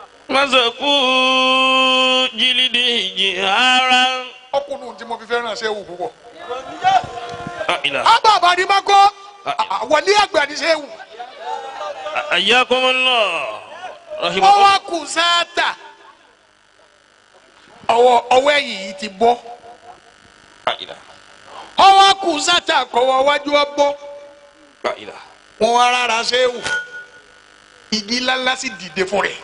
مزقوا جلده جهارا ọkùnrin tí mo fi fẹ́ràn ṣe wù púpọ̀. لا إله àbá àbárí mọ́kọ́ wọlé àgbà ní sẹ́wù ayakumullah wọ́n rahimahu wá kù sáátà ọwọ́ ọwọ́ ẹ̀yìn yìí ti bọ́ la ilaha wọ́n wá kù sáátà kọ́wọ́ wájú ọ bọ́ la ilaha wọ́n wá rárá sẹ́wù igi ńláńlá sì dìde fún rẹ̀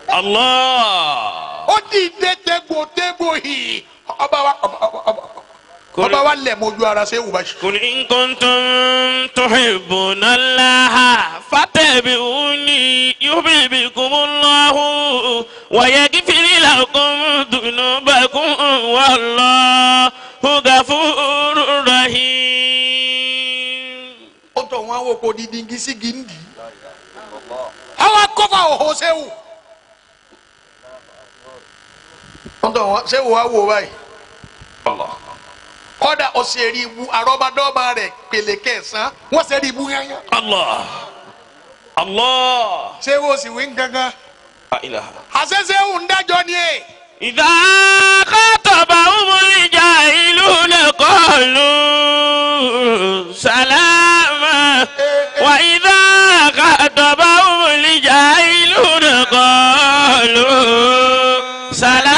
allah ó dìde tégbòtégbò hì ọba wa ọba ọba ọba ọba wa lẹ̀ mọ́jú ara sẹ́wù báyìí. قل إن كنتم تحبون الله فاتبعوني يحببكم الله ويغفر لكم ذنوبكم والله غفور رحيم ó tọ̀ wọn àwọn oko dídí igi sí igi ń dì í. àwọn akọ́fà òhò sẹ́wù. ó tọ̀ wọn sẹ́wù wá wò báyìí. الله kọ́dà ọ̀sẹ̀ rí ibu àrọ́badọ́ba rẹ̀ pèlè kẹsàn-án wọ́n ṣe rí ibu yányá. الله الله sẹ́wù ó sì wí gángan. لا إله àṣẹ sẹ́wù ń dájọ́ ni ẹ̀. إذا خاطبهم الجاهلون قالوا سلاما وإذا خاطبهم الجاهلون قالوا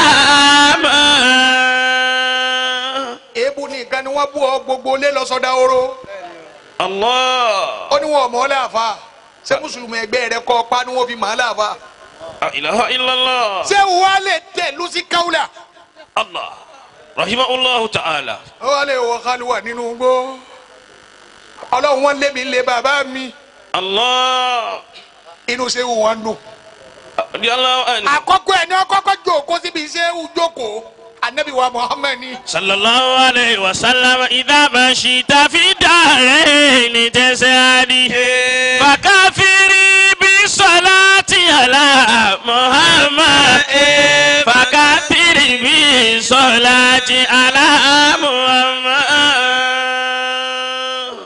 سلاما èébú ni nǹkan ni wọ́n bú ọ gbogbo lé lọ́sọ̀dá oró. الله ó ní wọn mọ̀ ọ́ láàfa. ṣé mùsùlùmí ẹgbẹ́ rẹ kọ́ pa ni wọ́n fi mọ̀ ọ́ láàfa. لا إله إلا الله sẹ́wù wa lè tẹ̀ lùsí káwùlà. الله رحمه الله تعالى ó wà lè wọ kálíwà nínú gbó. ọlọ́run wọn lé mi lé bàbá mi. الله inú sẹ́wù wọn dùn. رضي الله عنه àkọ́kọ́ ẹ̀ ní ọkọ́kọ́ jókòó síbi sẹ́wù jókòó. anabi wa muhammed ni. صلى الله عليه وسلم إذا مشيت في دارين تسعدي فكافري بالصلاة على محمد فكافري بالصلاة على محمد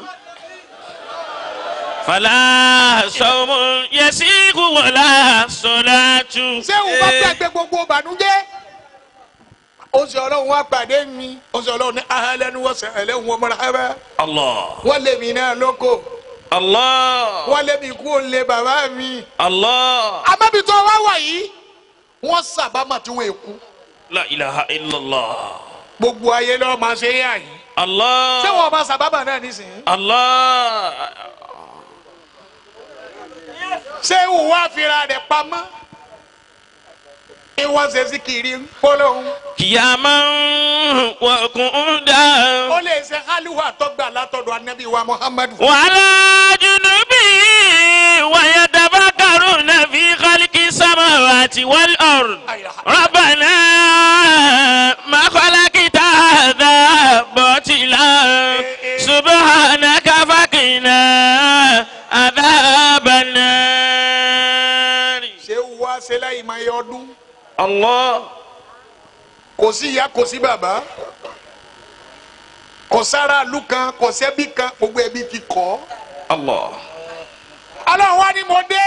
فلا صوم يسيغ ولا صلاة sẹ́wù bá gbàgbé gbogbo bànújẹ́. ó sì ọlọ́run wá pàdé mi. ó sì ọlọ́run ní ahẹ́lẹ́nu wọ́n sẹ́ ẹlẹ́hùn wọn mọ́ra ẹ̀bẹ́. الله wọ́n lé mi náà lóko. الله wọ́n lé mi kú ó lé bàbá mi. الله amábitọ́ wá wà yìí. wọ́n sábàmà tí wọ́n èkú. لا إله إلا الله gbogbo ayé lọ́ọ́ máa ṣe é yà yìí. الله ṣé wọn bá sábàmà náà nísìnyí. الله ṣé ìwà fira rẹ̀ pamọ́. ìwọ́n ṣe sí kiri polówó. قياما وقعودا ó lè ṣe haliwa tọ́gbà látọ̀dọ̀ anabi wa muhammadu. وعلى جنوبه ويتفكرون في خلق السماوات والأرض ربنا ما خلقت هذا باطلا سبحانك فقنا عذاب النار ṣé ìwà ṣe láyìí máa yọ ọdún. الله kò sí ìyá kò sí bàbá kò sára ìlú kan kò sẹ́bí kan gbogbo ẹbí ti kọ́. الله ọlọ́run wá ní mo dé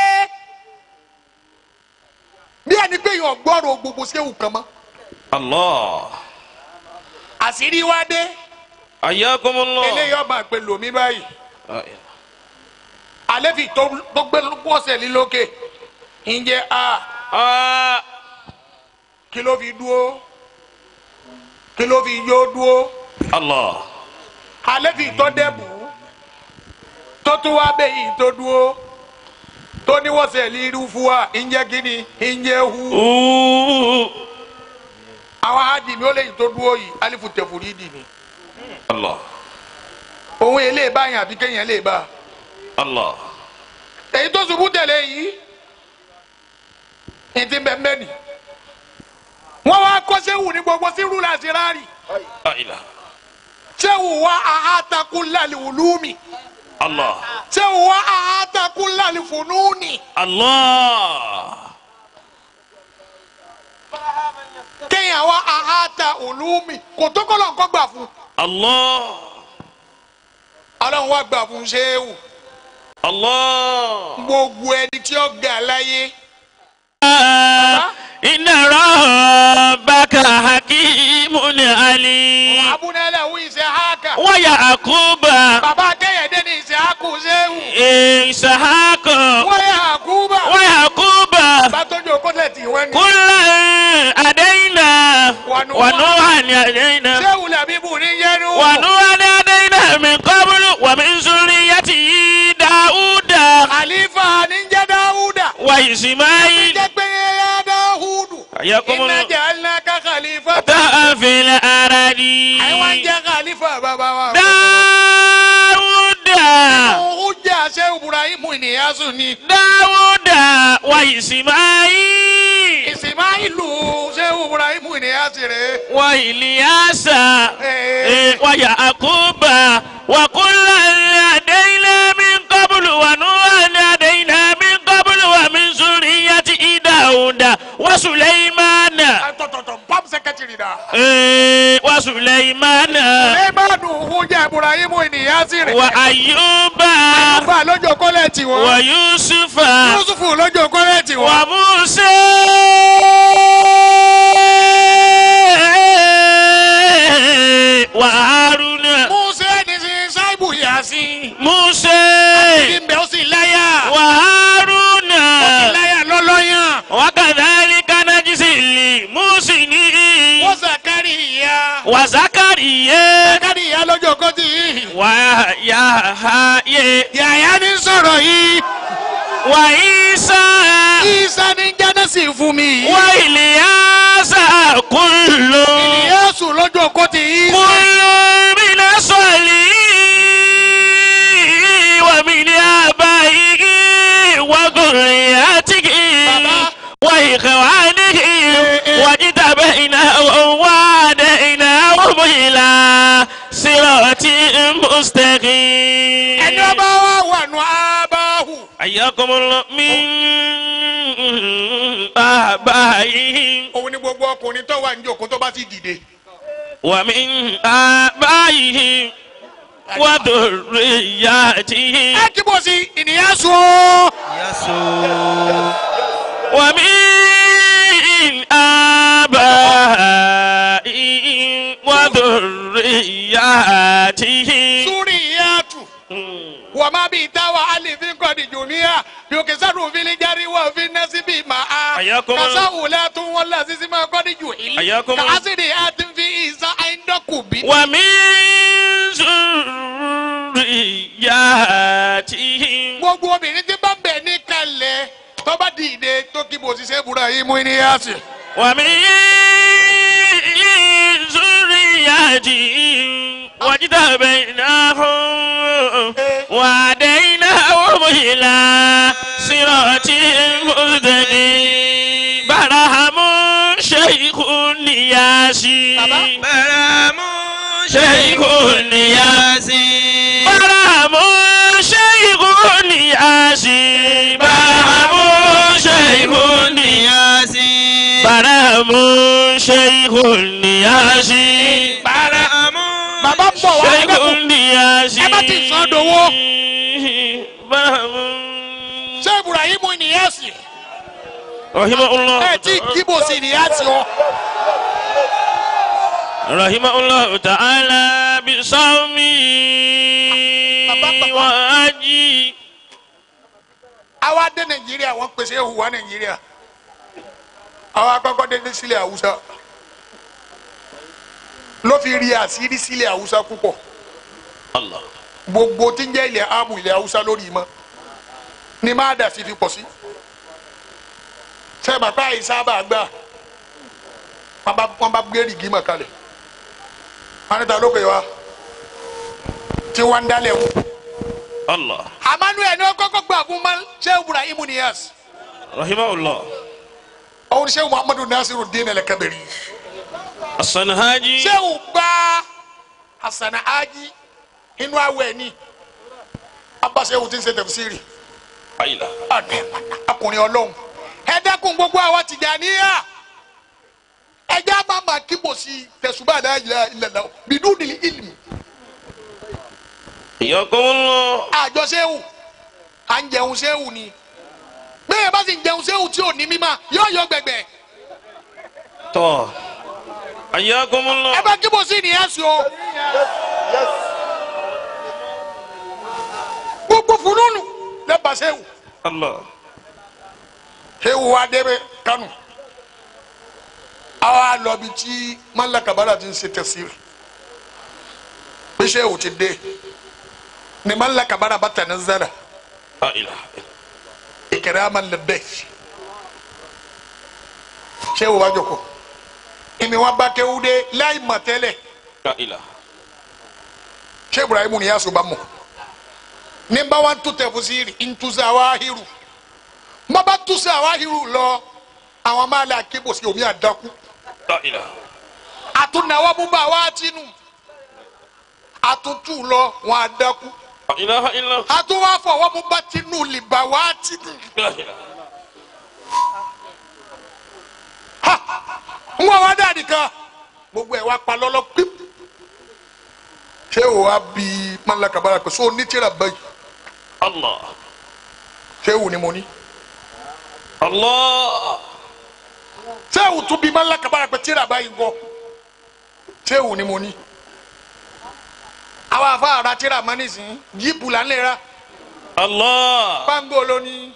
bí ẹni pé yàn gbọ́rọ̀ gbogbo séwù kan mọ́ الله àṣírí wá dé حياكم الله eléyìí ọba àgbẹ̀ lòmí báyìí لا إله. àlẹ́fì tó tó gbé bọ́ọ̀sẹ̀ ní lókè ǹjẹ́ a آه. kí ló fi dúó kí ló fi yó dúó الله àlẹ́fì tó dẹ́bù tó tún wá bẹ́ẹ̀ yìí tó dúó tó ní wọ́n sẹ̀ líru fún wa ǹjẹ́ kíni ǹjẹ́ hu أوه. àwọn àdìmí ó lè yìí tó dúó yìí alifu tẹ̀fùrí dì ní الله òun yẹn lè bá yàn àbí kéèyàn lè bá الله èyí tó ṣubú tẹ̀lé yìí ní ti bẹ́ẹ̀ mẹ́ni wọ́n wá kọ́ sẹ́wù ní gbogbo sírù láti rárì لا إله sẹ́wù wá àhàtàkùn lálẹ́ olúmi الله sẹ́wù wá àhàtàkùn lálẹ́ fúnúùnì الله kéèyàn wá àhàtà olúmi kò tó kọ́ lọ́nkọ́ gbà fún الله ọlọ́run wá gbà fún sẹ́wù الله gbogbo ẹni tí ó ga láyé إن ربك حكيم عليم abúlé wí ìṣe háàkà ويعقوب bàbá akẹ́yẹ̀dé ní ìṣe háàkù ṣe ṣéwù ìsàhákọ̀ wọ́n yà àkúbà wàyàkúbà bá tójú kọ́lẹ̀tì wọn ni kúlẹ̀ àdéhìnà wànúhàn àdéhìnà ṣéwù làbíbù ní yẹnu wànúhàn àdéhìnà mi kọ́bùlù wàmí nsúrí yàtì yí dáúdà àlífà ní jẹ́ dáúdà wà ìsìmáyì jẹ́ pé yẹ́yẹ́ dáhùdù àyàkùmùlù iná jẹ́ aláka khalifa tààfin àràdì àìwá ń jẹ́ khalifa bàbá wa. dáúdà òun jẹ́ àṣẹ ibrahim ìníyàsù ni dáúdà wà ìsìmáyì ìsìmáìlù ṣé ibrahim ìníyàsù rẹ̀. wà ìlíyàsà. Ee. ويعقوب وكلا هدينا من قبل ونوحا هدينا من قبل ومن ذرية داود وسليمان tọ̀tọ̀tọ̀ pam sẹkẹtìrì dà. إيه، وسليمان lẹ́ẹ̀mánu òun jẹ́ ibrahim ìníyàsù rẹ̀. وأيوب àyùbá lọ́jọ́ kọ́lẹ̀tì wọn. ويوسف yusufu lọ́jọ́ kọ́lẹ̀tì wọn. وموسى وهارون musa ní sin sáìbù yasin. موسى kí n bẹ̀ ó sì láyà. وهارون ó sì láyà lọ́lọ́yàn. وكذلك نجزي المحسنين wọ́n sàkárìyà. وزكريا sàkárìyà lọ́jọ́ kọ́tì. ويحيى yàyà ní sọ̀rọ̀ yìí. وعيسى isa ní jánásì fún mi. وإلياس كل ìyẹ́sù lọ́jọ́ kọ́tì isa. كل من الصالحين ومن آبائه وذريته بابا. وإخوانه إيه. واجتبيناهم وهديناهم إلى صراط مستقيم ẹni ọba wa wà nù abáhù. حياكم الله من آبائهم òun ni gbogbo ọkùnrin tó wà ní òkú tó bá ti dìde. ومن آبائهم وذرياتهم ẹ kí bó sí ìníyàsù. ومن آبائهم وذرياتهم súrì yàtù. wà má bí táwa alìfín kọ́ni jùmíà yòókè sádùn fílí járí wà fi nẹ́sí bí màá. Ayakum- kàṣà wùlẹ̀ tún wọn là sísí máa kọ́ni jù ìlí. Ayakum- kàásìrì àti fi ìsá àìndọ́kù bí. ومن ذرياتهم gbogbo obìnrin tí bá ń bẹ̀ ní kalẹ̀ tó bá dìde tó kí bó ṣiṣẹ́ búra yìí mú ìníyàsù. ومن ذرياتهم واجتبيناهم وهديناهم إلى صراط مستقيم برهم شيخ ياسين برام شيخ ياسين برهم شيخ ياسين برهم شيخ ياسين برهم شيخ ياسين برام bàbá ń bọ̀ wá شيخ ẹgbẹ́ ياسين ẹ má ti sọ dowó. برهم ṣé ibrahim ìníyàsù. رحمه الله ẹ tí kí bó sí ìníyàsù ọ. رحمه الله تعالى بصومه وحجه àwa dé nàìjíríà wọn pèsè ehu wa nàìjíríà àwa akọkọ dé sílẹ̀ haúsá ló fi rí àṣírí sílẹ̀ haúsá púpọ̀ الله gbogbo tí ń jẹ́ ilẹ̀ amu ilẹ̀ haúsá lórí mọ́ ni má dà sí fi pọ̀ sí sẹ́ẹ̀mà pa ìsábà gbà wọ́n bá wọ́n bá gbé rìgì mọ̀ kalẹ̀ wọ́n ní ta ló pè wá tí wọ́n ń dálẹ̀ wò. الله emmanuel ní ọkọ̀ gbà fún man sheu ibrahim niyas رحمه الله òun sheu muhammadu nasiru dín ẹlẹ́kẹ̀bẹ̀rì الصنهاجي sheu gba hasan aji inú awẹ ni abba sheu ti ń ṣe tẹfsiri أيلا ọdẹ akùnrin ọlọ́run ẹ dẹ́kun gbogbo àwa Tìjàníyà ẹjẹ àmàmà kíbo sí tẹsùbà náà yìí ilẹ̀lẹ̀ bìdú nílì ìlú حياكم الله àjọ sẹ́wù à ń jẹun sẹ́wù ni bẹ́ẹ̀ bá sì ń jẹun sẹ́wù tí ò ní mímọ́ yóò yọ gbẹgbẹ طه حياكم ẹ الله bá kíbo sí nìyẹn sùn o gbogbo gbogbo fununu lẹ́bàá sẹ́wù Allah. sẹ́wù wa débẹ̀ kánò àwa lọ bí tí mọ́lá kabara ti ń ṣe tẹ̀síìrì bí sẹ́wù ti dé ni mọ́lá kabara bá tẹ̀ ní zara La ilaha ìkẹrẹ́ àmà lẹ́bẹ̀ sẹ́wù wa jòkó ìmì wọn bá kéwú dé láì mọ̀ tẹ́lẹ̀ La ilaha. sẹ́ ibrahim ni yasu bá mọ̀ ní bá wa tu tẹ̀fusiri ntusa awahiru má bá tusa awahiru lọ àwọn máa lè akébòsí omi àdákú La ilaha. àtúnáwó mú bá wa tinú àtúntù lọ wọn àdákú La ilaha illa. àtúwá fọwọ́ mú bá tinú lè bá wa tinú La ilaha. ń wọ́n wá dáàdì kan gbogbo ẹ̀ wá pa lọ́lọ́ píp ṣé o wá bí mọ́lá kabara pé so ní tíra báyìí Allah. ṣé o ní mo ní. Allah. sehu tún bí mọ́lá kabara pé tíra báyìí ń kọ́ sehu ni mo ní. àwọn afa ara tíra mọ́ nísìnyí jíìpù là ń lè ra Allah. pangolo ní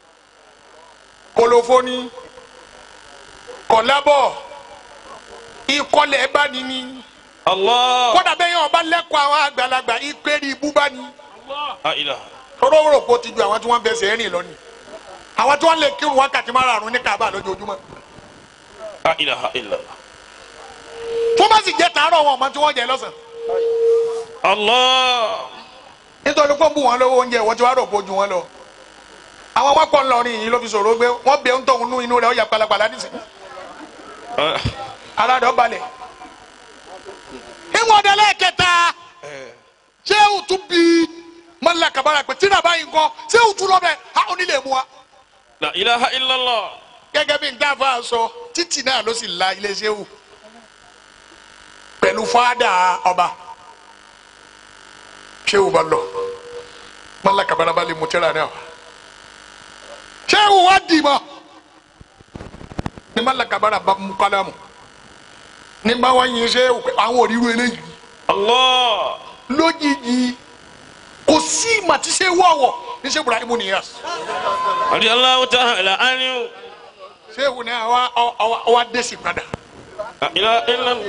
kolofo ní kọlábọ̀ ìkọlẹ̀ bá ní ní Allah. kódà bẹ́ẹ̀ yẹn ọba lẹ́kọ̀ọ́ àwọn àgbàlagbà ìpèrè ibú bá ní La ilaha. tọ́lọ́wọ́rọ̀ kó ti ju àwọn tí wọ́n bẹ̀sẹ̀ rìn lọ ni àwọn tí wọ́n lè kírun wákàtí márùn-ún ní Kaaba lójoojúmọ́ La ilaha illa. tó bá sì jẹ́ tàárọ̀ wọn ọmọ tí wọ́n jẹ lọ́sàn Allah. nítorí pé ó bù wọn lọ́wọ́ oúnjẹ wọ́n ti wá rò pé ó ju wọn lọ àwọn wọn kọ́ ńlọrin yìí ló fi sọ̀rọ̀ gbé wọ́n bẹ ń tọ̀hún nú inú rẹ̀ ó yà palapala nísìnyí Ah. ara rẹ̀ ó balẹ̀ ìwọ̀n ọ̀dẹ lẹ́ẹ̀kẹta ṣé o tún bí mọ́lá kabara pé tíra báyìí ńkọ́ ṣé o tún lọ bẹ́ẹ̀ a ò ní lè mú wa La ilaha illallah. gẹ́gẹ́ bí ndáfà sọ títì náà ló sì la iléeṣẹ́ wù pẹ̀lú fáadà ọba ṣé o bá lọ mọ́lá kabara bá lè mú tíra náà ṣé o wá dì mọ́ ní mọ́lá kabara bá mú kálámù ní bá wá yin ṣé o pé àwọn òrìrú eléyìí Allah. lójijì kò sí màtíṣe wọ̀wọ̀ ní ṣé Ibrahim Niyas Radiyallahu ta'ala anhu. ṣé o ní àwa àwa dé sí padà La ilaha illallah.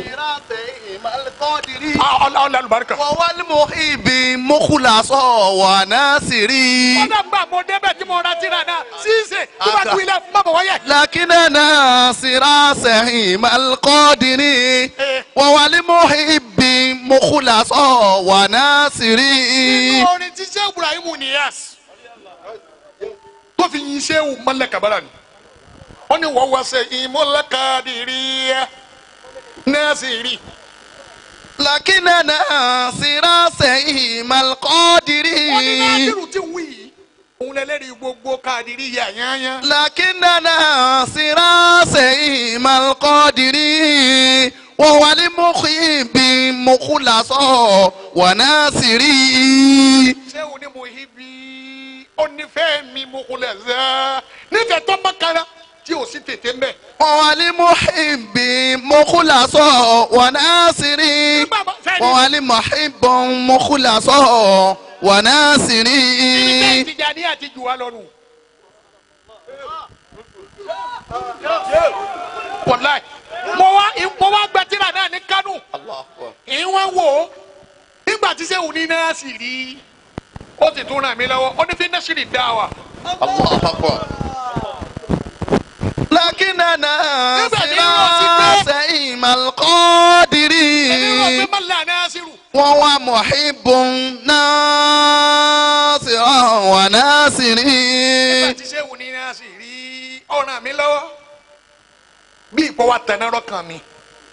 ọlọ́ọ̀lá alùbáríkà. والمحب مخلص وناصري kódà gbà mo débẹ̀ tí mo ra tíra náà ṣíṣe tó bá tu ilé fún bàbá wáyé. لكن ناصر سهيم القادر وهو المحب مخلص وناصري orin tí ṣé Ibrahim Niyas tó fi yin ṣé o mọ́lẹ̀ kabara ni wọ́n ní wọ́n wá ṣe ìmọ̀lẹ́kadìrí nẹ́ẹ̀sì لكن ناصر سهيم القادر wọ́n ní násìrù tí ń wí yìí òun lẹ́lẹ́rìí gbogbo kadìrí yà yányá. لكن ناصر سهيم القادر وهو المحب مخلص وناصري ṣé o ní mo hi bí ó nífẹ̀ẹ́ mi mo kò lẹ̀ zẹ́ nífẹ̀ẹ́ tó mọ́kànlá tí o sì tètè mbẹ́. وهو المحب مخلص وناصري nígbà bá fẹ́ẹ́ وهو ní المحب مخلص ìdílé وناصري ìtìjà ní àti jù wá lọ́rùn. wàláì mo wá mo wá gba tíra náà ní kánò ìwọ̀n wò ó nígbà tí sẹ́wọ̀n ní náà sì rí ó sì tún ràn mí lọ́wọ́ ó ní fi náà sì rí dá wa. لكننا Nígbà tí wọ́n ti gbé- سئيم القادر èmi rò pé mọ́lá náà sì rù. وهو محب ناصر وناصري nígbà tí sẹ́wọ̀n ní náà sì rí ó ràn mí lọ́wọ́ bí ìpọ́ wa tẹ̀ náà rọ́kàn mi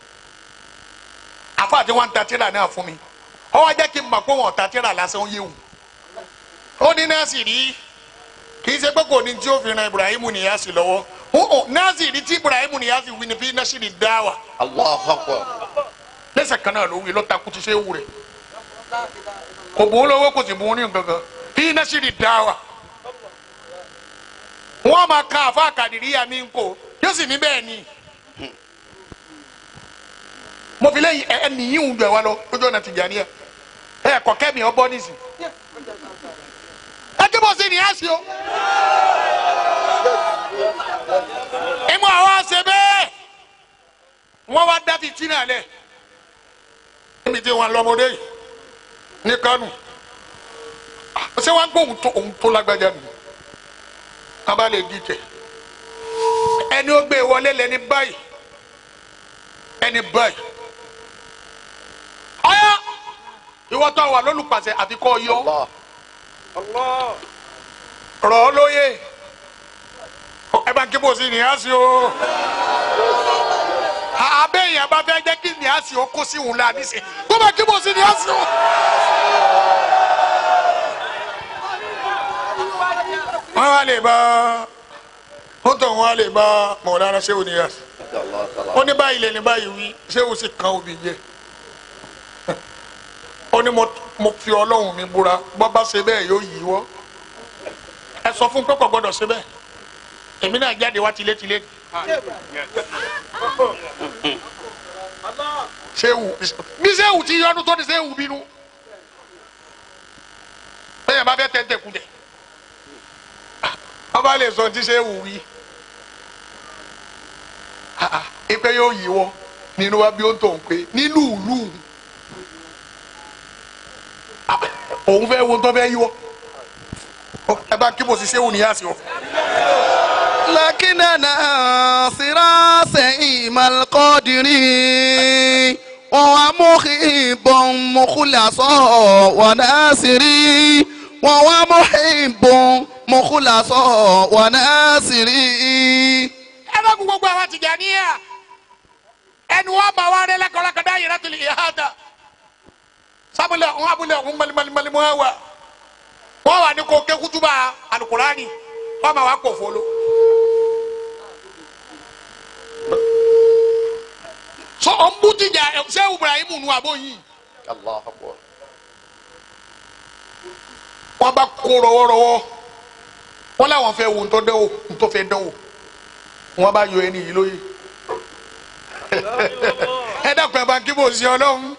àfa àti wọn ta tíra náà fún mi ó wá jẹ́ kí n mọ̀ pé wọn ò ta tíra lásán ó yéwu ó ní náà sì rí kì í ṣe pé kò ní tí ó fi ran Ibrahim Niyasi lọ́wọ́ ó ó náà sì rí tí Ibrahim Niyasi wí ni fi náà sì rí dá wa lẹ́sẹ̀ kan náà ló wí lọ́ta kú ti ṣe é wù rẹ̀ kò bò ó lọ́wọ́ kò sì bò ó ní nǹkan kan fi náà sì rí dá wa wọ́n máa ka àfa àkàdìríyà mi ń kó yóò sì ní bẹ́ẹ̀ ni mo fi lẹ́yìn ẹ nìyí ń gbẹ wa lọ lójú ọ̀nà Tìjàníyà ẹ kọ̀ kẹ́mi ọ bọ́ nísì bó ṣe ní àṣì o. ìmọ̀ àwọn àṣẹ bẹ́ẹ̀ wọ́n wá dá ti tí náà lẹ̀ níbi tí wọ́n lọ́mọdé yìí ní kánò ṣé wọ́n gbọ́ òun tó òun tó lágbájá nù wọ́n bá lè dìtẹ̀ ẹni ó gbé wọlé lẹni báyìí ẹni báyìí ọyọ ìwọ tó wà lólùpàṣẹ àti kọ́ yọ rọ̀ ọ́ lóye ẹ bá ń kí bó sí ní àṣì o abẹ́yẹn bá fẹ́ jẹ́ kí ní àṣì o kó sí òun la níṣẹ́ kó bá kí bó sí ní àṣì o. wọ́n wá lè bá wọ́n tọ̀ wọ́n wá lè bá mọ̀lára ṣé o ní àṣì ó ní báyìí lè ní báyìí wí ṣé o sì kan òbí jẹ ó ní mo- mo fi ọlọ́run mi búra bọ́ bá ṣe bẹ́ẹ̀ yóò yí wọ́ ẹ sọ fún pẹ́pọ̀ gbọ́dọ̀ ṣe bẹ́ẹ̀ èmi náà jáde wá tilétilé ṣéwù bí ṣéwù ti yọnu tó ní ṣéwù bínú bẹ́ẹ̀ bá fẹ́ tẹ́tẹ́ kú dẹ̀ ọba lè sọ ti ṣéwù wí ipe yóò yí wọ́ nínú wa bí ó ń tọ̀ ń pé nínú ìlú òun fẹ́ wo tó fẹ́ yí wọ́ ẹ bá kí mo sì ṣéwù níyà sí o. لكننا سراسيم القادر وهو محب مخلص وناصر وهو محب مخلص وناصر ẹ bá kú gbogbo àwọn Tìjàníyà ẹnu wọn bá wa rẹ lẹkọọ lẹkọọ dá yẹrẹ tó lè yà dá sábúlẹ wọn abúlé wọn malimalimali wọn wà wọn wà ní kó ké kutuba alukurani wọn ma wà kó folo. sọ ọ ń bú Tìjà ṣé Ibrahim nu àbó yìí wọn bá kó rọwọrọwọ wọn làwọn fẹ́ wo ntọ́ dẹ́wò ntọ́ fẹ́ dẹ́wò wọn bá yọ ẹni yìí lóye ẹ dàpọ̀ ẹ bá kí bò sí ọlọ́run.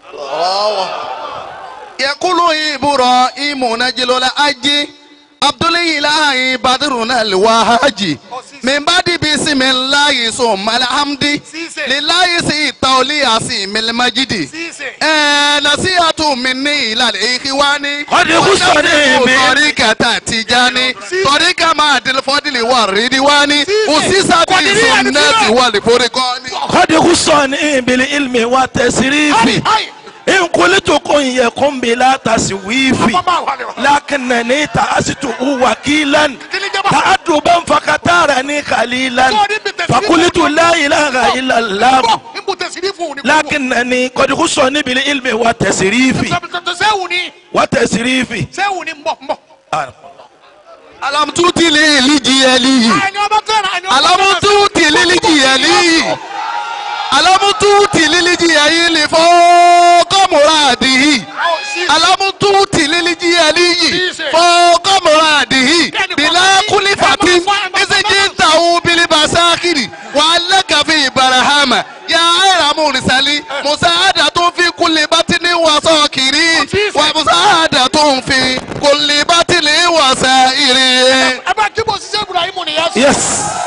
يقول إبراهيم نجل الأجي عبد الإله بدرنا الوهاجي من بعد بسم الله ثم الحمد لله سي التولي سيم المجد sísè آه، نصيحة مني إلى الإخوان قد خصني من- طريقة تجاني طريقة مع الفضل والردوان أسس بالسنة والفرقان قد خصني بالعلم والتسريف ayi إن قلت كن يكن بلا تسويف bàbá wà lè wà. لكنني تأست وكيلا تأدبا فكتارني خليلا فقلت لا إله إلا الله bọ̀ nbù tẹ̀sírí fún òní. لكنني قد خصني بالعلم والتسريف sẹ́wù ni والتسريف sẹ́wù ni mbọ̀ mbọ̀. ألم تؤتي لجيالي àyìn ọba tẹ̀ra àyìn ọba ألم تؤتي لجيالي ألم تؤتي لجيالي فوق مراده ألم تؤتي لجيالي فوق مراده بلا كلفة إذا جئته بالبساكر وعلك في برهام يا غير مرسل مساعدة في كل بطن وساكر ومساعدة في كل بطن وسائر ẹ bá kí bò sí sẹ́ Ibrahim ni yà sọ. Yes.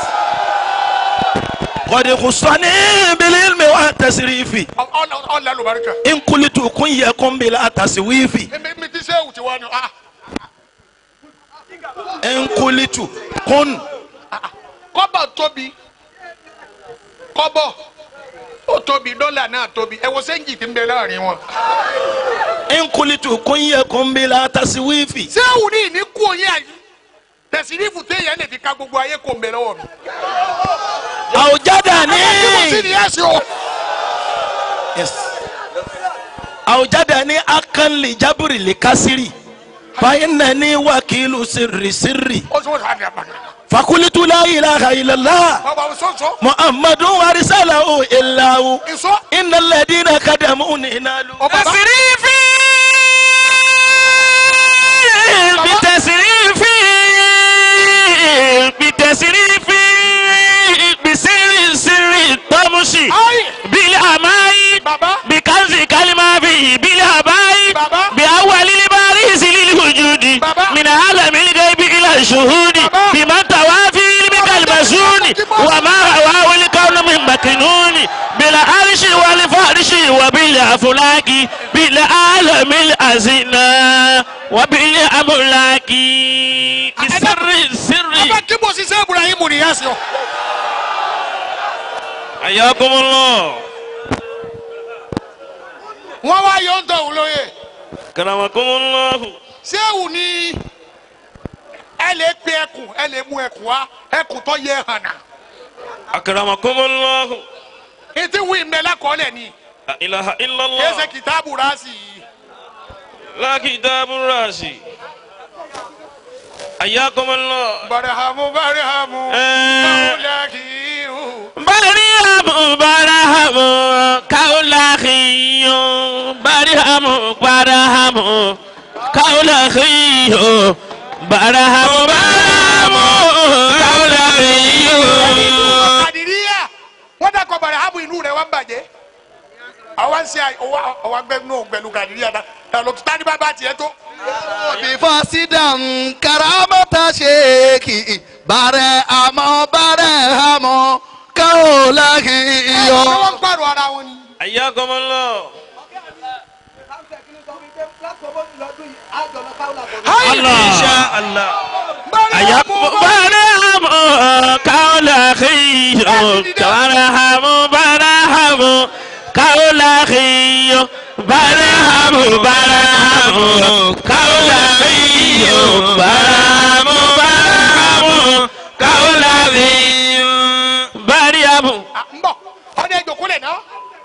قد خصني بالعلم والتسريف ọ̀là lùbáríkà. إن قلت كن يكن بلا تسويف mi ti sẹ́wù ti wá ni. ah, إن قلت كن kọ́bọ̀ tóbi kọ́bọ̀ ó tóbi dọ́là náà tóbi ẹ wo sẹ́ńjì tí ń bẹ láàrin wọn. إن قلت كن يكن بلا تسويف sẹ́wù ní ìní kú òye àyè tẹ̀sírífù téèyàn lè fi ka gbogbo ayé kò ń bẹ lọ́wọ́ mi. أوجدني kí mo sì ní ẹ̀sìn o. Yes. أوجدني أكن لجبر لكسري فإنني وكيل سر سري ó sọ wọn sọ àdìyà bàtà. فقلت لا إله إلا الله bàbá o sọ sọ. محمد أرسله إلا هو ìsọ. إن الذين قدموني نالوا ọba bá. تسريفي بتسريفي بتسريفي بسر سر الطمس ayi. بالأماي bàbá. بكنز كلمة به بالهباي بابا. بأول الباريس للوجود بابا. من عالم الغيب إلى الشهود بما توافي علمك المسون وما رواه الكون من مكنون بالعرش والفرش وبالأفلاك بالعالم الأزنا وبالأملاك بسر السر ọba kí mo ṣiṣẹ́ ibrahim nìyẹn sí ọ. حياكم الله wọ́n wá yọ ń tọ̀hún lóye. كرمكم الله sẹ́wù ni ẹ lè pe ẹkùn ẹ lè mú ẹkùn wá ẹkùn tó yẹ hànà. أكرمكم الله ètí wí mbẹ lákọọ́lẹ̀ ni لا إله إلا kìí ṣe الله kìtàbù rásì yìí. لا كتاب الراسي حياكم الله barahamu barahamu. Eh. ọ̀làkìrù. Barihamu barahamu kaulahiyo barihamu barahamu kaulahiyo barahamu barahamu kaulahiyo. kàdìríyà wọ́n dàkọ̀ barahamu inú rẹ̀ wá ń bàjẹ́. àwa ń ṣe ọwọ́ agbẹ́nu ògbẹ́nu kàdìríyà dá ẹ̀ lọ́tún tani bá bá tiẹ̀ tó. bifasidan karamata sheeki bare amo bare amo kaolahi ẹ̀ yo. wọ́n ń pààrọ̀ ara wọn ni. Ayakumullah. Insha Allah. Ayakum barahamu kaulahiyo barahamu barahamu kaulahiyo barahamu barahamu kaulahiyo barahamu barahamu kaulahiyo barihamu. Ah, ń bọ̀ ọdẹ ìjòkúlẹ̀ náà.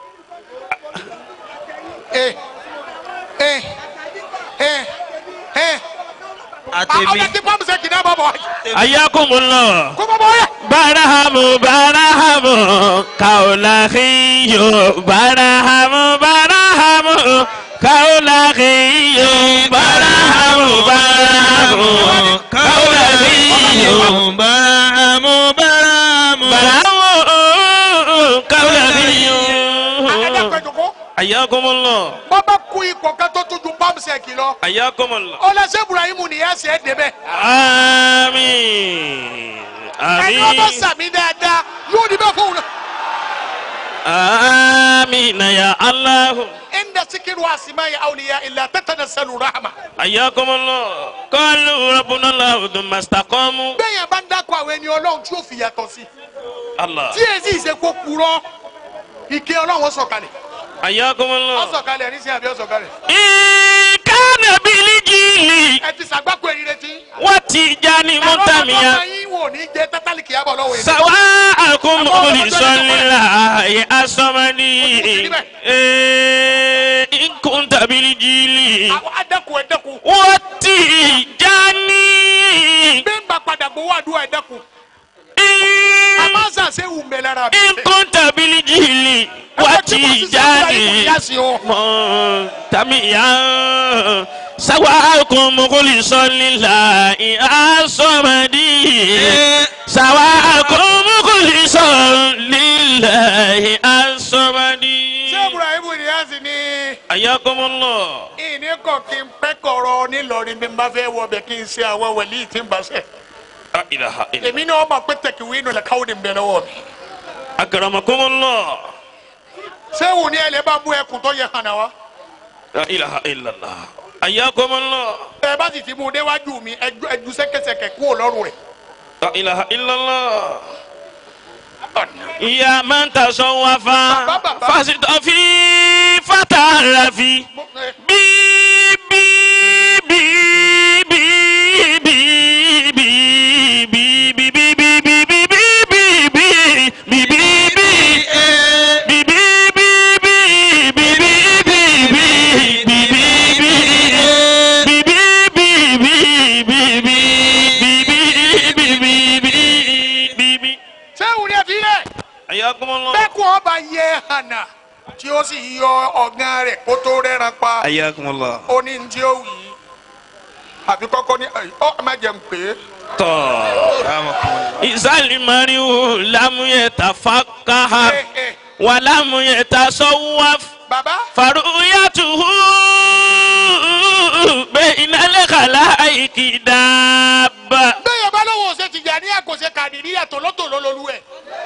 ẹ ẹ ẹ ẹ Àtẹ̀mí. ọdẹ tí pọ́ǹpù ṣe kìnnà bọ̀ bọ̀ Ayakumullah. kó bọ̀ bọ̀ yẹ. Barahamu barahamu kaulahiyo barahamu barahamu kaulahiyo barahamu barahamu kaulahiyo Barahamu barahamu. barahamu kaulahiyo. ẹ dẹ́kun ìjòkó. Ayakumullah. bọ́ bá kú ipò kan tó tún ju pọ́ǹpù ṣe kì lọ. Ayakumullah. ọlọsẹ ibrahim nìyẹn ṣe é débẹ̀. Àmín. ẹni wọn bá Àmín. sàmì dáadáa yóò ní bẹ́ẹ̀ fóun náà. Àmín ya Allahu. inda sikiru asimai awliya illa tatanassalu rahma. حياكم الله قالوا ربنا الله ثم استقاموا bẹ́ẹ̀ yẹn bá ń dákọ̀ àwọn ẹni ọlọ́run tí ó fi yàtọ̀ sí. الله tí èsì ìṣe kó purọ́ ike ọlọ́run sọ̀kalẹ̀. حياكم الله ọ̀sọ̀kalẹ̀ ní sí àbí ọ̀sọ̀kalẹ̀. إن كان بالجيل ẹ ti sàgbákò ẹni retí. وتجاني àwọn ọmọ متميا yín wò ní jẹ tátàlì kìí àbọ̀ lọ́wọ́ yìí. سواءكم مخلصا لله الصمدي إيه، إن كنت بالجيل àwọn adẹ́kun ẹ̀dẹ́kun. وتجاني bẹ́ẹ̀ ń bá padà gbowó àdúrà ẹ̀dẹ́kun. إن àmọ́ sàṣẹ wù mẹ́ lára mi. إن كنت بالجيل وتجاني منتميا سواءكم مخلصا لله الصمدي سواءكم مخلصا لله الصمدي ṣé ibrahim nìyẹn sì ni. حياكم الله ìní kọ̀ kí n pẹ́ kọ̀rọ̀ nílọrin bí n bá fẹ́ wọ bẹ̀ kí n ṣe àwọn wẹ̀lí tí n bá ṣe. لا إله إلا èmi náà mọ̀ pé tẹ̀kíwé inú lẹ́ka ó ní bẹ̀ lọ́wọ́ mi. أكرمكم الله ṣé wù ní ẹlẹ́ bá mú ẹkùn tó yẹ hàn náà wá. لا إله إلا الله حياكم الله ẹ bá sì ti mú un déwájú mi ẹjú ẹjú sẹ́kẹsẹkẹ kú òlọ́rùn rẹ̀. لا إله إلا الله يا من تصوف فاستفي فتعرفي بي بي بي بي بي بي بي بي بي بي بي بي بي بي بي بي ṣé wù ní ẹ fi lẹ̀. bẹ́ẹ̀kù ọba yẹ hànà tí ó sì yọ ọ̀gán rẹ̀ kó tó rẹ́ran pa. Ayakumullah. ó ní ní tí ó wì í. àfi kọ́kọ́ ní ọ má jẹun pé. Isalimariu lamu yetafakaha walamu yetasawwaf bàbá faruyatuhu bayna الخلائق دابة bẹ́ẹ̀ bá lọ́wọ́ ṣe Tìjàníyà kò ṣe Kàdìríyà tòlótòló lolú ẹ̀.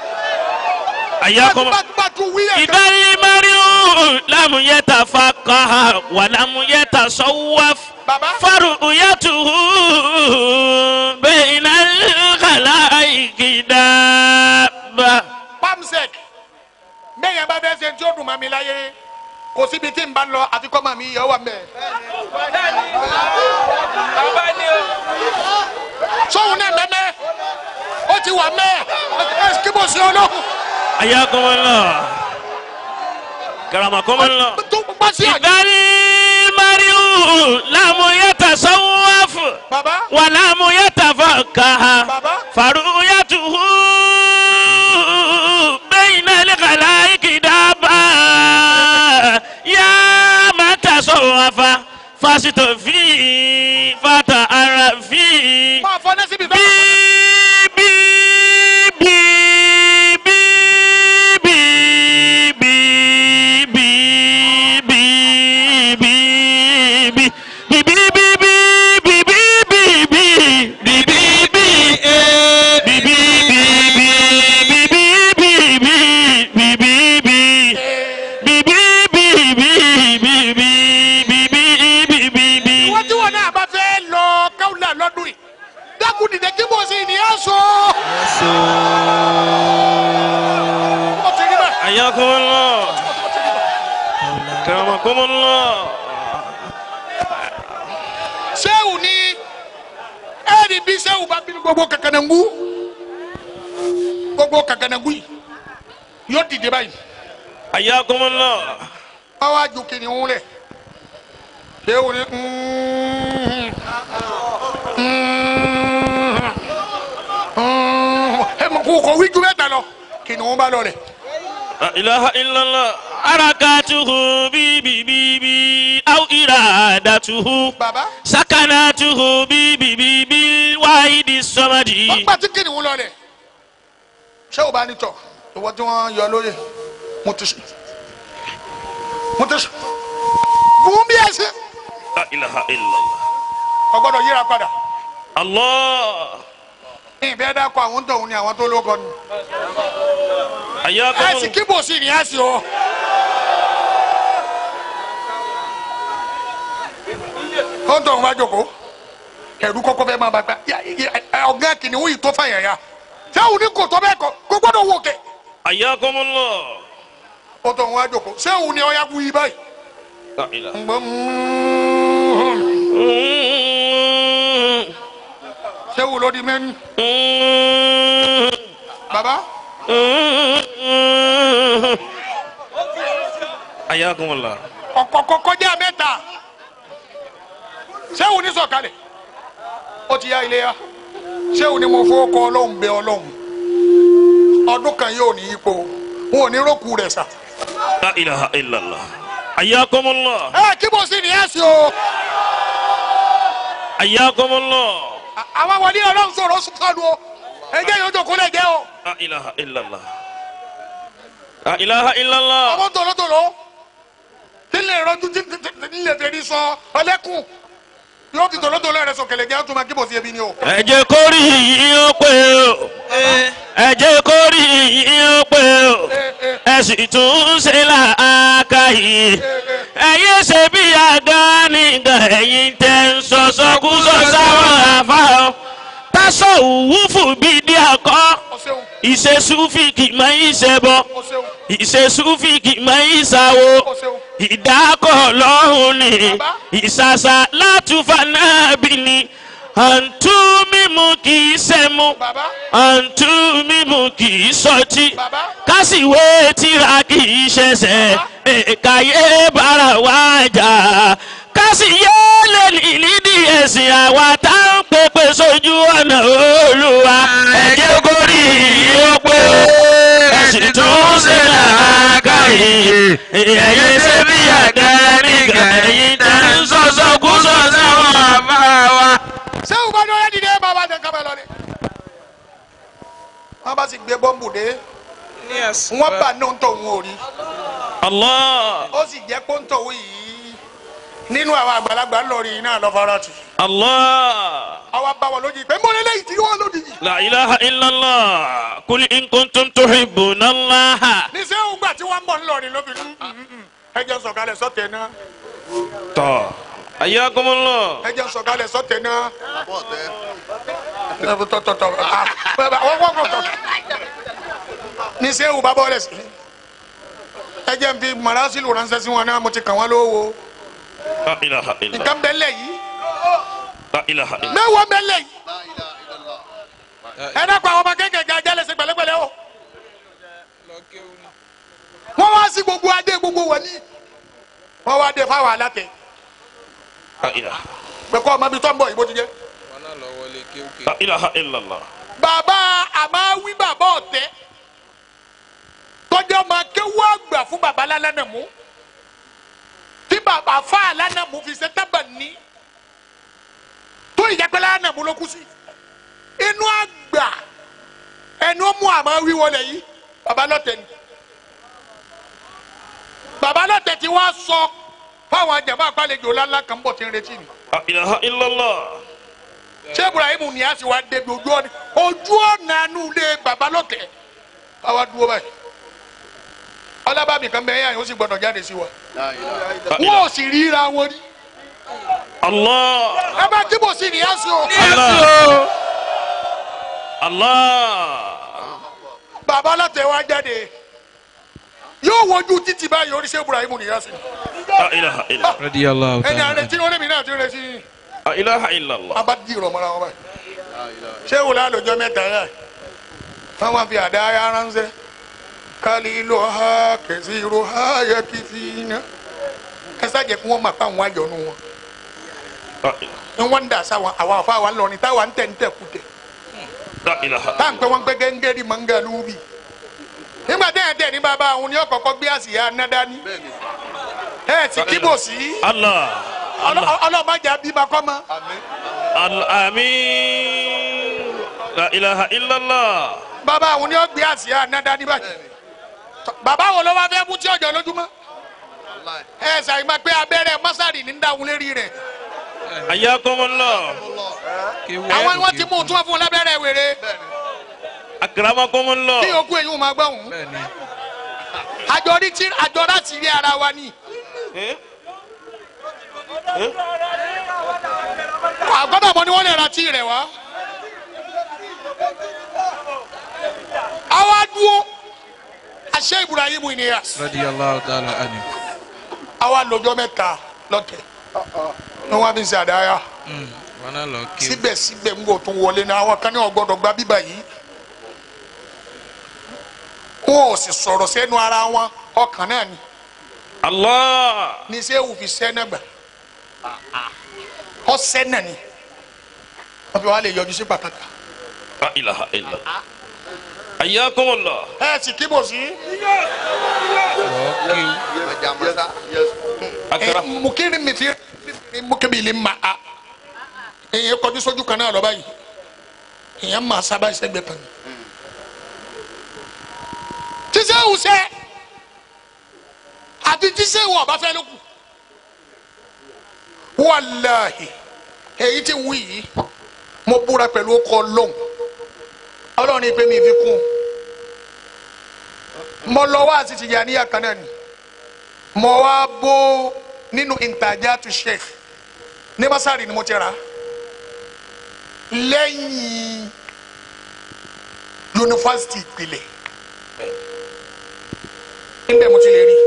حياكم bá bá tún wí ẹ̀ إذا المرء لم يتفقه ولم يتصوف bàbá فرؤيته بين الخلائق دابة pamsec bẹ́ẹ̀ bá fẹ́ ṣe tí ó dùn mọ́ mi láyé kò síbi tí n bá lọ àti kọ́ mọ́ mi yẹ wà mẹ́. sọ́hun náà mẹ́mẹ́ ó ti wà mẹ́ ẹ kí mo ṣe ọlọ́run حياكم الله كرمكم الله tó bá sí àjẹ́. إذا المرء لم يتصوف bàbá ولم يتفقه bàbá فرؤيته بين الخلائق دابا يا من تصوف فاستفي فتعرفي máa fọ ní síbi بي fẹ́. بي بي بي بي بي بي بي بي بي بي بي بي بي بي بي بي بي بي wọ́n tí wọn náà bá fẹ́ lọ káwùlà lọ́dún yìí dákun dìde kí mo sì ní ẹ̀ sọ. ó ti rí bẹ́ẹ̀. حياكم الله كرمكم الله sẹ́wù ni ẹ̀ẹ́dì bí sẹ́wù bá bínú gbogbo kàkànàngú gbogbo kàkànàngú yìí yóò dìde báyìí حياكم الله báwa ju kìnìún lẹ̀ sẹ́wù ni mm, mm, mm, ẹ mọ̀ kó kọ̀ wíjú mẹ́ta lọ kìnìún bá lọ rẹ̀ لا إله إلا الله حركاته بي بي بي بي أو إرادته bàbá سكناته بي بي بي بالواحد الصمد ọgbà tí kìnìún lọ rẹ̀ sẹ́wù bá ní tọ̀ ìwọ tí wọ́n yọ lóye mo ti sùn mo ti sùn bùn bí ẹ ṣe لا إله إلا الله ọgbọ́dọ̀ yíra padà. الله ìbẹ́ dákọ̀ àwọn tóun ni àwọn tó lóko ni. حياكم ẹ sì الله kí bò sí ni ẹ sì o. ó ń tóun bá jókòó ẹ̀rú kọ́kọ́ fẹ́ máa bá gbá ọ̀gá kìnìún yìí tó fàyà ya sẹ́wọ̀n ní kò tó bẹ́ẹ̀ kọ́ kó gbọ́dọ̀ wò kẹ́ حياكم الله ó tóun wá jókòó sẹ́wọ̀n ni ọ̀ya wí báyìí. لا إله ń gbọ́ sẹ́wọ̀n ló di mẹ́rin bàbá حياكم الله ọ̀kọ̀ọ̀kọ̀ kọjá mẹ́ta sẹ́wọ̀n ní sọ̀kalẹ̀ ó ti ya ilé ya sẹ́wọ̀n ní mo fowó kọ ọlọ́run bẹ ọlọ́run ọdún kan yóò ní ipò wọn ò ní rókù rẹ̀ sà. لا إله إلا الله حياكم الله ẹ kí mo sì ní ẹ sí o حياكم الله À- àwọn wọlé ọlọ́run sọ̀rọ̀ sùkàlù o ẹjẹ́ yóò jókòó lẹ̀ jẹ́ o لا إله إلا الله لا إله إلا الله ọmọ tòlótòló nílẹ̀ ìrọ́jú nílẹ̀ tẹ̀lé sọ ọlẹ́kùn yóò fi tòlótòló rẹ̀ sọ kẹlẹ̀ jẹ́ àtúmọ̀ kí mo sì ebi ni o. ẹ jẹ́ kó rí yín ó pé o ẹ jẹ́ kó rí yín ó pé o ẹ sì tún ṣe làákàyè ẹ̀yin ṣe bí àga nígbà ẹ̀yin tẹ́ ń sọ sọkúsọ sáwọn àfa o tásọ òwúfù bíi dí àkọ́ o ṣeun ìṣesúfìkì máa ń ṣẹbọ o ṣeun ìṣesúfìkì máa ń ṣàwo o ṣeun. ìdákọ̀ lọ́hùn ni Bàbá. ìṣàṣà látúfà náà bí ni àǹtú mímu kì í ṣẹmu bàbá àǹtú mímu kì í sọtí bàbá kásìwé tíra kì í ṣẹṣẹ èkàyé bára wá jà kásìyé lè nídìí ẹ̀sìn àwa tá ń pèpè sójú ọ̀nà olúwa ẹ̀jẹ̀ kórì yóò pé ẹ̀sìn tó ń ṣe làákàyè ẹ̀yẹ ṣe bí àga nígbà ẹ̀yìn tá ń sọ̀sọ̀ kú sọ̀sọ̀ wọn àbá wa. sẹ́wọ̀n bá ní ọ̀rẹ́ dìde bàbá tẹ̀ kábẹ́ lọ ni. wọ́n bá sì gbé bọ́ǹbù dé wọ́n bà ní ohun tó ń wò rí Allah ó sì jẹ́ pé ohun tó ń yìí nínú àwọn àgbàlagbà ńlọrin náà lọ fara tì Allah. àwa bá wọn lójijì pé mọ́lẹ́ lẹ́yìn tí wọ́n lójijì. La ilaha illallah. Kul in kuntum tuhibbuna Allah. ní sẹ́wọ̀n gbà tí wọ́n ń bọ̀ ńlọrin lóbi ẹ jẹ́ sọ̀kalẹ̀ sọ́tẹ̀ náà Tọ́. Ayyakumullah. ẹ jẹ́ sọ̀kalẹ̀ sọ́tẹ̀ náà. àbọ̀ tẹ́. tọ̀tọ̀tọ̀ wọ́n wọ́n kọ̀ tọ̀. ní sẹ́wọ̀n bá bọ́ọ̀lẹ̀ sí ẹ jẹ́ n fi marasilu ránṣẹ́ sí wọn náà mo ti kàn wọ́n lówó La ilaha illallah. nǹkan bẹ́lẹ̀ yìí La ilaha illallah. mẹ́wàá bẹ́lẹ̀ yìí La ilaha illallah. ẹ dákun àwọn ọmọ kéékèèké ajálẹ̀ sí pẹ̀lẹ́pẹ̀lẹ́ o wọ́n wá sí gbogbo adé gbogbo wọ̀nyí wọ́n wá dé fáwọn alátẹ La ilaha. pẹ̀kọ́ ọmọ ibi tó ń bọ̀ ìbò ti jẹ́ La ilaha illallah. bàbá àmàwí bàbá ọ̀tẹ́ tọ́jú ọmọ akéwú àgbà fún bàbá lálánàmú tí bàbá fà lánàmú fi ṣe tábà ní tó ìjàpẹ́ lánàmú ló kú sí inú àgbà ẹnu mú àmàwí wọlé yìí bàbá lọ́tẹ̀ ni bàbá lọ́tẹ̀ tí wọ́n sọ fáwọn jàmbá àpàlejò lálá kan bọ̀ tí ń retí ni La ilaha illallah. ṣé ibrahim ní a sì wá débi ojú ọ̀nà ojú ọ̀nà inú ilé baba lọ́tẹ̀ àwa dúró báyìí ọlábàbí kan bẹ́ẹ̀ yàn yóò sì gbọ́dọ̀ jáde sí wa La ilaha La wọn ò ilaha. sì ríra wọn rí Allah. ẹ bá tí mo sì ní á sí o Allah. Allah. baba lọ́tẹ̀ wá jáde yóò wojú títí báyìí oríṣi ibrahim ní a sì La ilaha illallah. radiyallahu ẹni ta'ala. àrẹ tí wọn lèmi náà ti rẹ sí La ilaha illallah. a bá di ìrọ̀ mọ́ra wọn báyìí ṣé wùlá lọ́jọ́ mẹ́ta yá fáwọn fi àdá ya ránṣẹ́ kálílò ha kẹsìrò ha yẹ kí fi iná ẹ sáàjẹ kí wọ́n máa pa àwọn àjọ̀nù wọn La ilaha. ni wọ́n ń dà sáwọn àwọn àfa wa ń lọ ní táwa ń tẹ̀ ń tẹ̀ kú tẹ̀ La ilaha. tá à ń pẹ́ wọ́n pẹ́ gẹ́gẹ́ di mangalubi nígbà tẹ́ ẹ̀ tẹ̀ ní bàbá àwọn ni ọkọ̀ọ̀kọ̀ gbé àsìyá nádání ẹ̀ sì kíbò sí Allah. Allah. ọlọ́mọdé bímọ kọ́ mọ́ Al- Amin. La ilaha illallah. bàbá àwọn ni ó gbé àsìyá nádání báyìí bàbá wo ló wá fẹ́ mú tí ọjọ́ lójúmọ́ ẹ ṣàyìn máa pé abẹ́rẹ́ mọ́sárì ní dáhùn lérí rẹ̀ Ayyakumullah. àwọn ni wọ́n ti mú un tí wọ́n fún un lábẹ́rẹ́ wèrè Akramakumullah. kí okú èyí wọn máa gbọ́ òun bẹ́ẹ̀ni àjọ rí tí àjọ láti rí ara wa ni Eh? àgbọ́dọ̀ mọ ni wọ́n lè ra tí rẹ̀ wá. àwa dúró àṣẹ Ibrahim Inyas radiyallahu ta'ala anhu. àwa lọ́jọ́ mẹ́ta lọ́tẹ̀ ní wọ́n fi ń ṣe àdáyà Mm, wọn náà lọ kí. síbẹ̀síbẹ̀ ń bò tún wọlé náà àwọn kan ní ọgbọ́dọ̀ gba bíbà yìí wọn ò sì sọ̀rọ̀ sẹ́nu ara wọn ọkàn náà ni Allah. ní sẹ́wù fi sẹ́nà gbà ọ sẹ́nà ni wọ́n fi wá lè yọjú sí pàtàkì La ilaha illallah. Ayyakumullah. ẹ sì kíbò sí lọ kí. Ẹja mọ́sá. Akram. mukiri mi fi mukibili ma a èyàn kọjú sójú kan náà lọ báyìí èyàn máa sábà ìṣẹ́gbẹ́ kan ni. tíṣẹ́ ìwùsẹ́ àti tíṣẹ́ ìwọ̀ ọba fẹ́ ló kù wàláhì èyí tí ń wí yìí mo búra pẹ̀lú ọkọ̀ ọlọ́run ọlọ́run ní pé mi fi kún mo lọ wá àti tìyà níyà kan náà ni mo wá bó nínú ìtajà tu sheikh ní masari ni mo ti ra lẹ́yìn yunifásitì ìpìlẹ̀ níbẹ̀ mo ti lè rí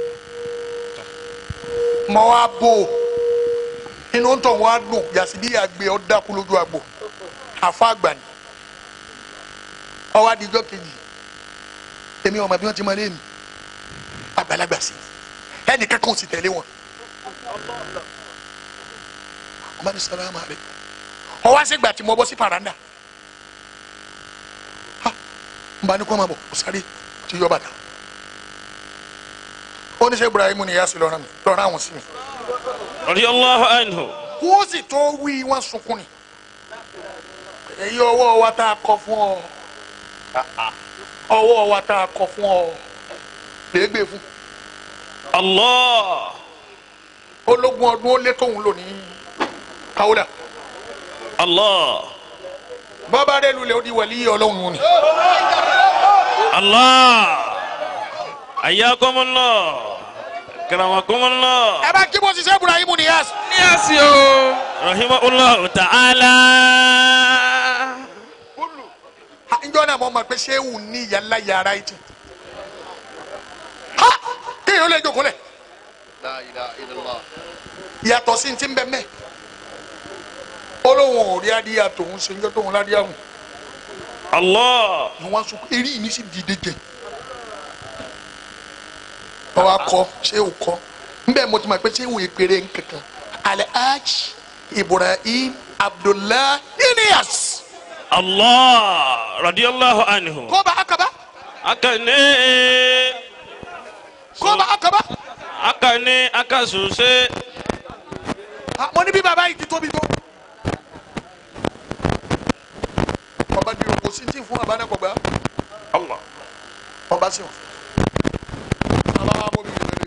mo wá bó inú tó wá dùn yàtí bí àgbẹ̀ ọ́ dákú lójú àgbò àfa àgbà ni ọwọ́ adijọ́ kejì èmi ọmọ bí wọ́n ti máa lé mi àgbàlagbà sí ẹnì kankan ò sì tẹ̀lé wọn. ọmọ ní sàlámù àlẹ ọwọ́ àṣegbà tí mo bọ́ sí paranda ha n bá ní kó máa bọ̀ kó sáré tí yọ bàtà oníṣẹ́ Ibrahim ni ìyá sí lọ́rọ̀ mi lọ́rọ̀ àwọn sí mi Radiyallahu anhu. kó sì tó wí wọn sunkún ni èyí ọwọ́ wa tá a kọ fún ọ ọwọ́ wa tá a kọ fún ọ lè gbé fún Allah. ológun ọdún ó lé tóun lò ní kawula Allah. bàbá rẹ lulẹ̀ ó di wàlíyé ọlọ́run ni Allah. Ayakumullah. Karamakumullah. ẹ bá kí bó ṣiṣẹ́ Ibrahim Niyas ní àsì o. Rahimahullah ta'ala. Ha, njọ́ náà mo mọ̀ pé ṣéwù ní yàrá yàrá yìí ti ha kéèyàn lè jókòó lẹ̀ La ilaha illallah. yàtọ̀ sí ti ń bẹ mẹ́ olóhùn ò rí adíyà tòun ṣe ń jẹ́ tóun ládìyà hùn Allah. ni wọ́n sọ pé eré mi sì dìde jẹ ọwọ́ akọ ṣéwù kọ nbẹ mo ti mọ̀ pé ṣéwù ìpèrè nkankan Alhaji Ibrahim Abdullah Niyas Allah. Radiyallahu anhu. kọ́ba akaba Akane. kọ́ba akaba Akane akasuse. Ah, mo ní bí baba yìí ti tóbi tó. ọba di òkú sí tí fún abánakọgbà Allah. ọba sí wọn. bàbá wa bọ́ mi lè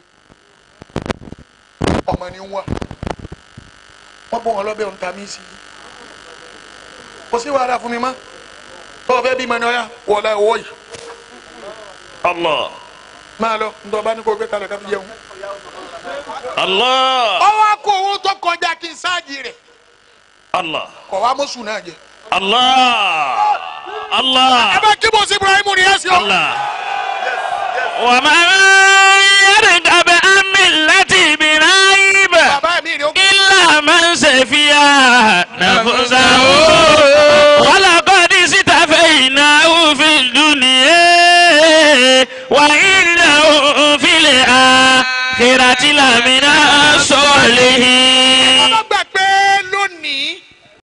ọmọ ni ń wá wọ́n bọ́ wọn lọ́bẹ̀ ọ̀ǹta mi sí i kò sí wàhálà fún mi mọ́ tọ́ ọ fẹ́ bí mọ́ni ọ̀yà wọlé ọwọ́ yìí Allah. máa lọ ntọ́ ọba ní kò gbé kalẹ̀ káfí jẹun. Allah. ọwọ́ kó owó tó kọjá kí n sáàjì rẹ̀ Allah. kọ̀ wá mọ́sù náà jẹ. Allah. Allah. ẹ bá kí bó sí Ibrahim ni ẹ sí ọ. الله ومن يرغب عن ملة إبراهيم bàbá mi ni ó kú. إلا من سفيا نفسه ولقد استفيناه في الدنيا وإنه في الآخرة لمن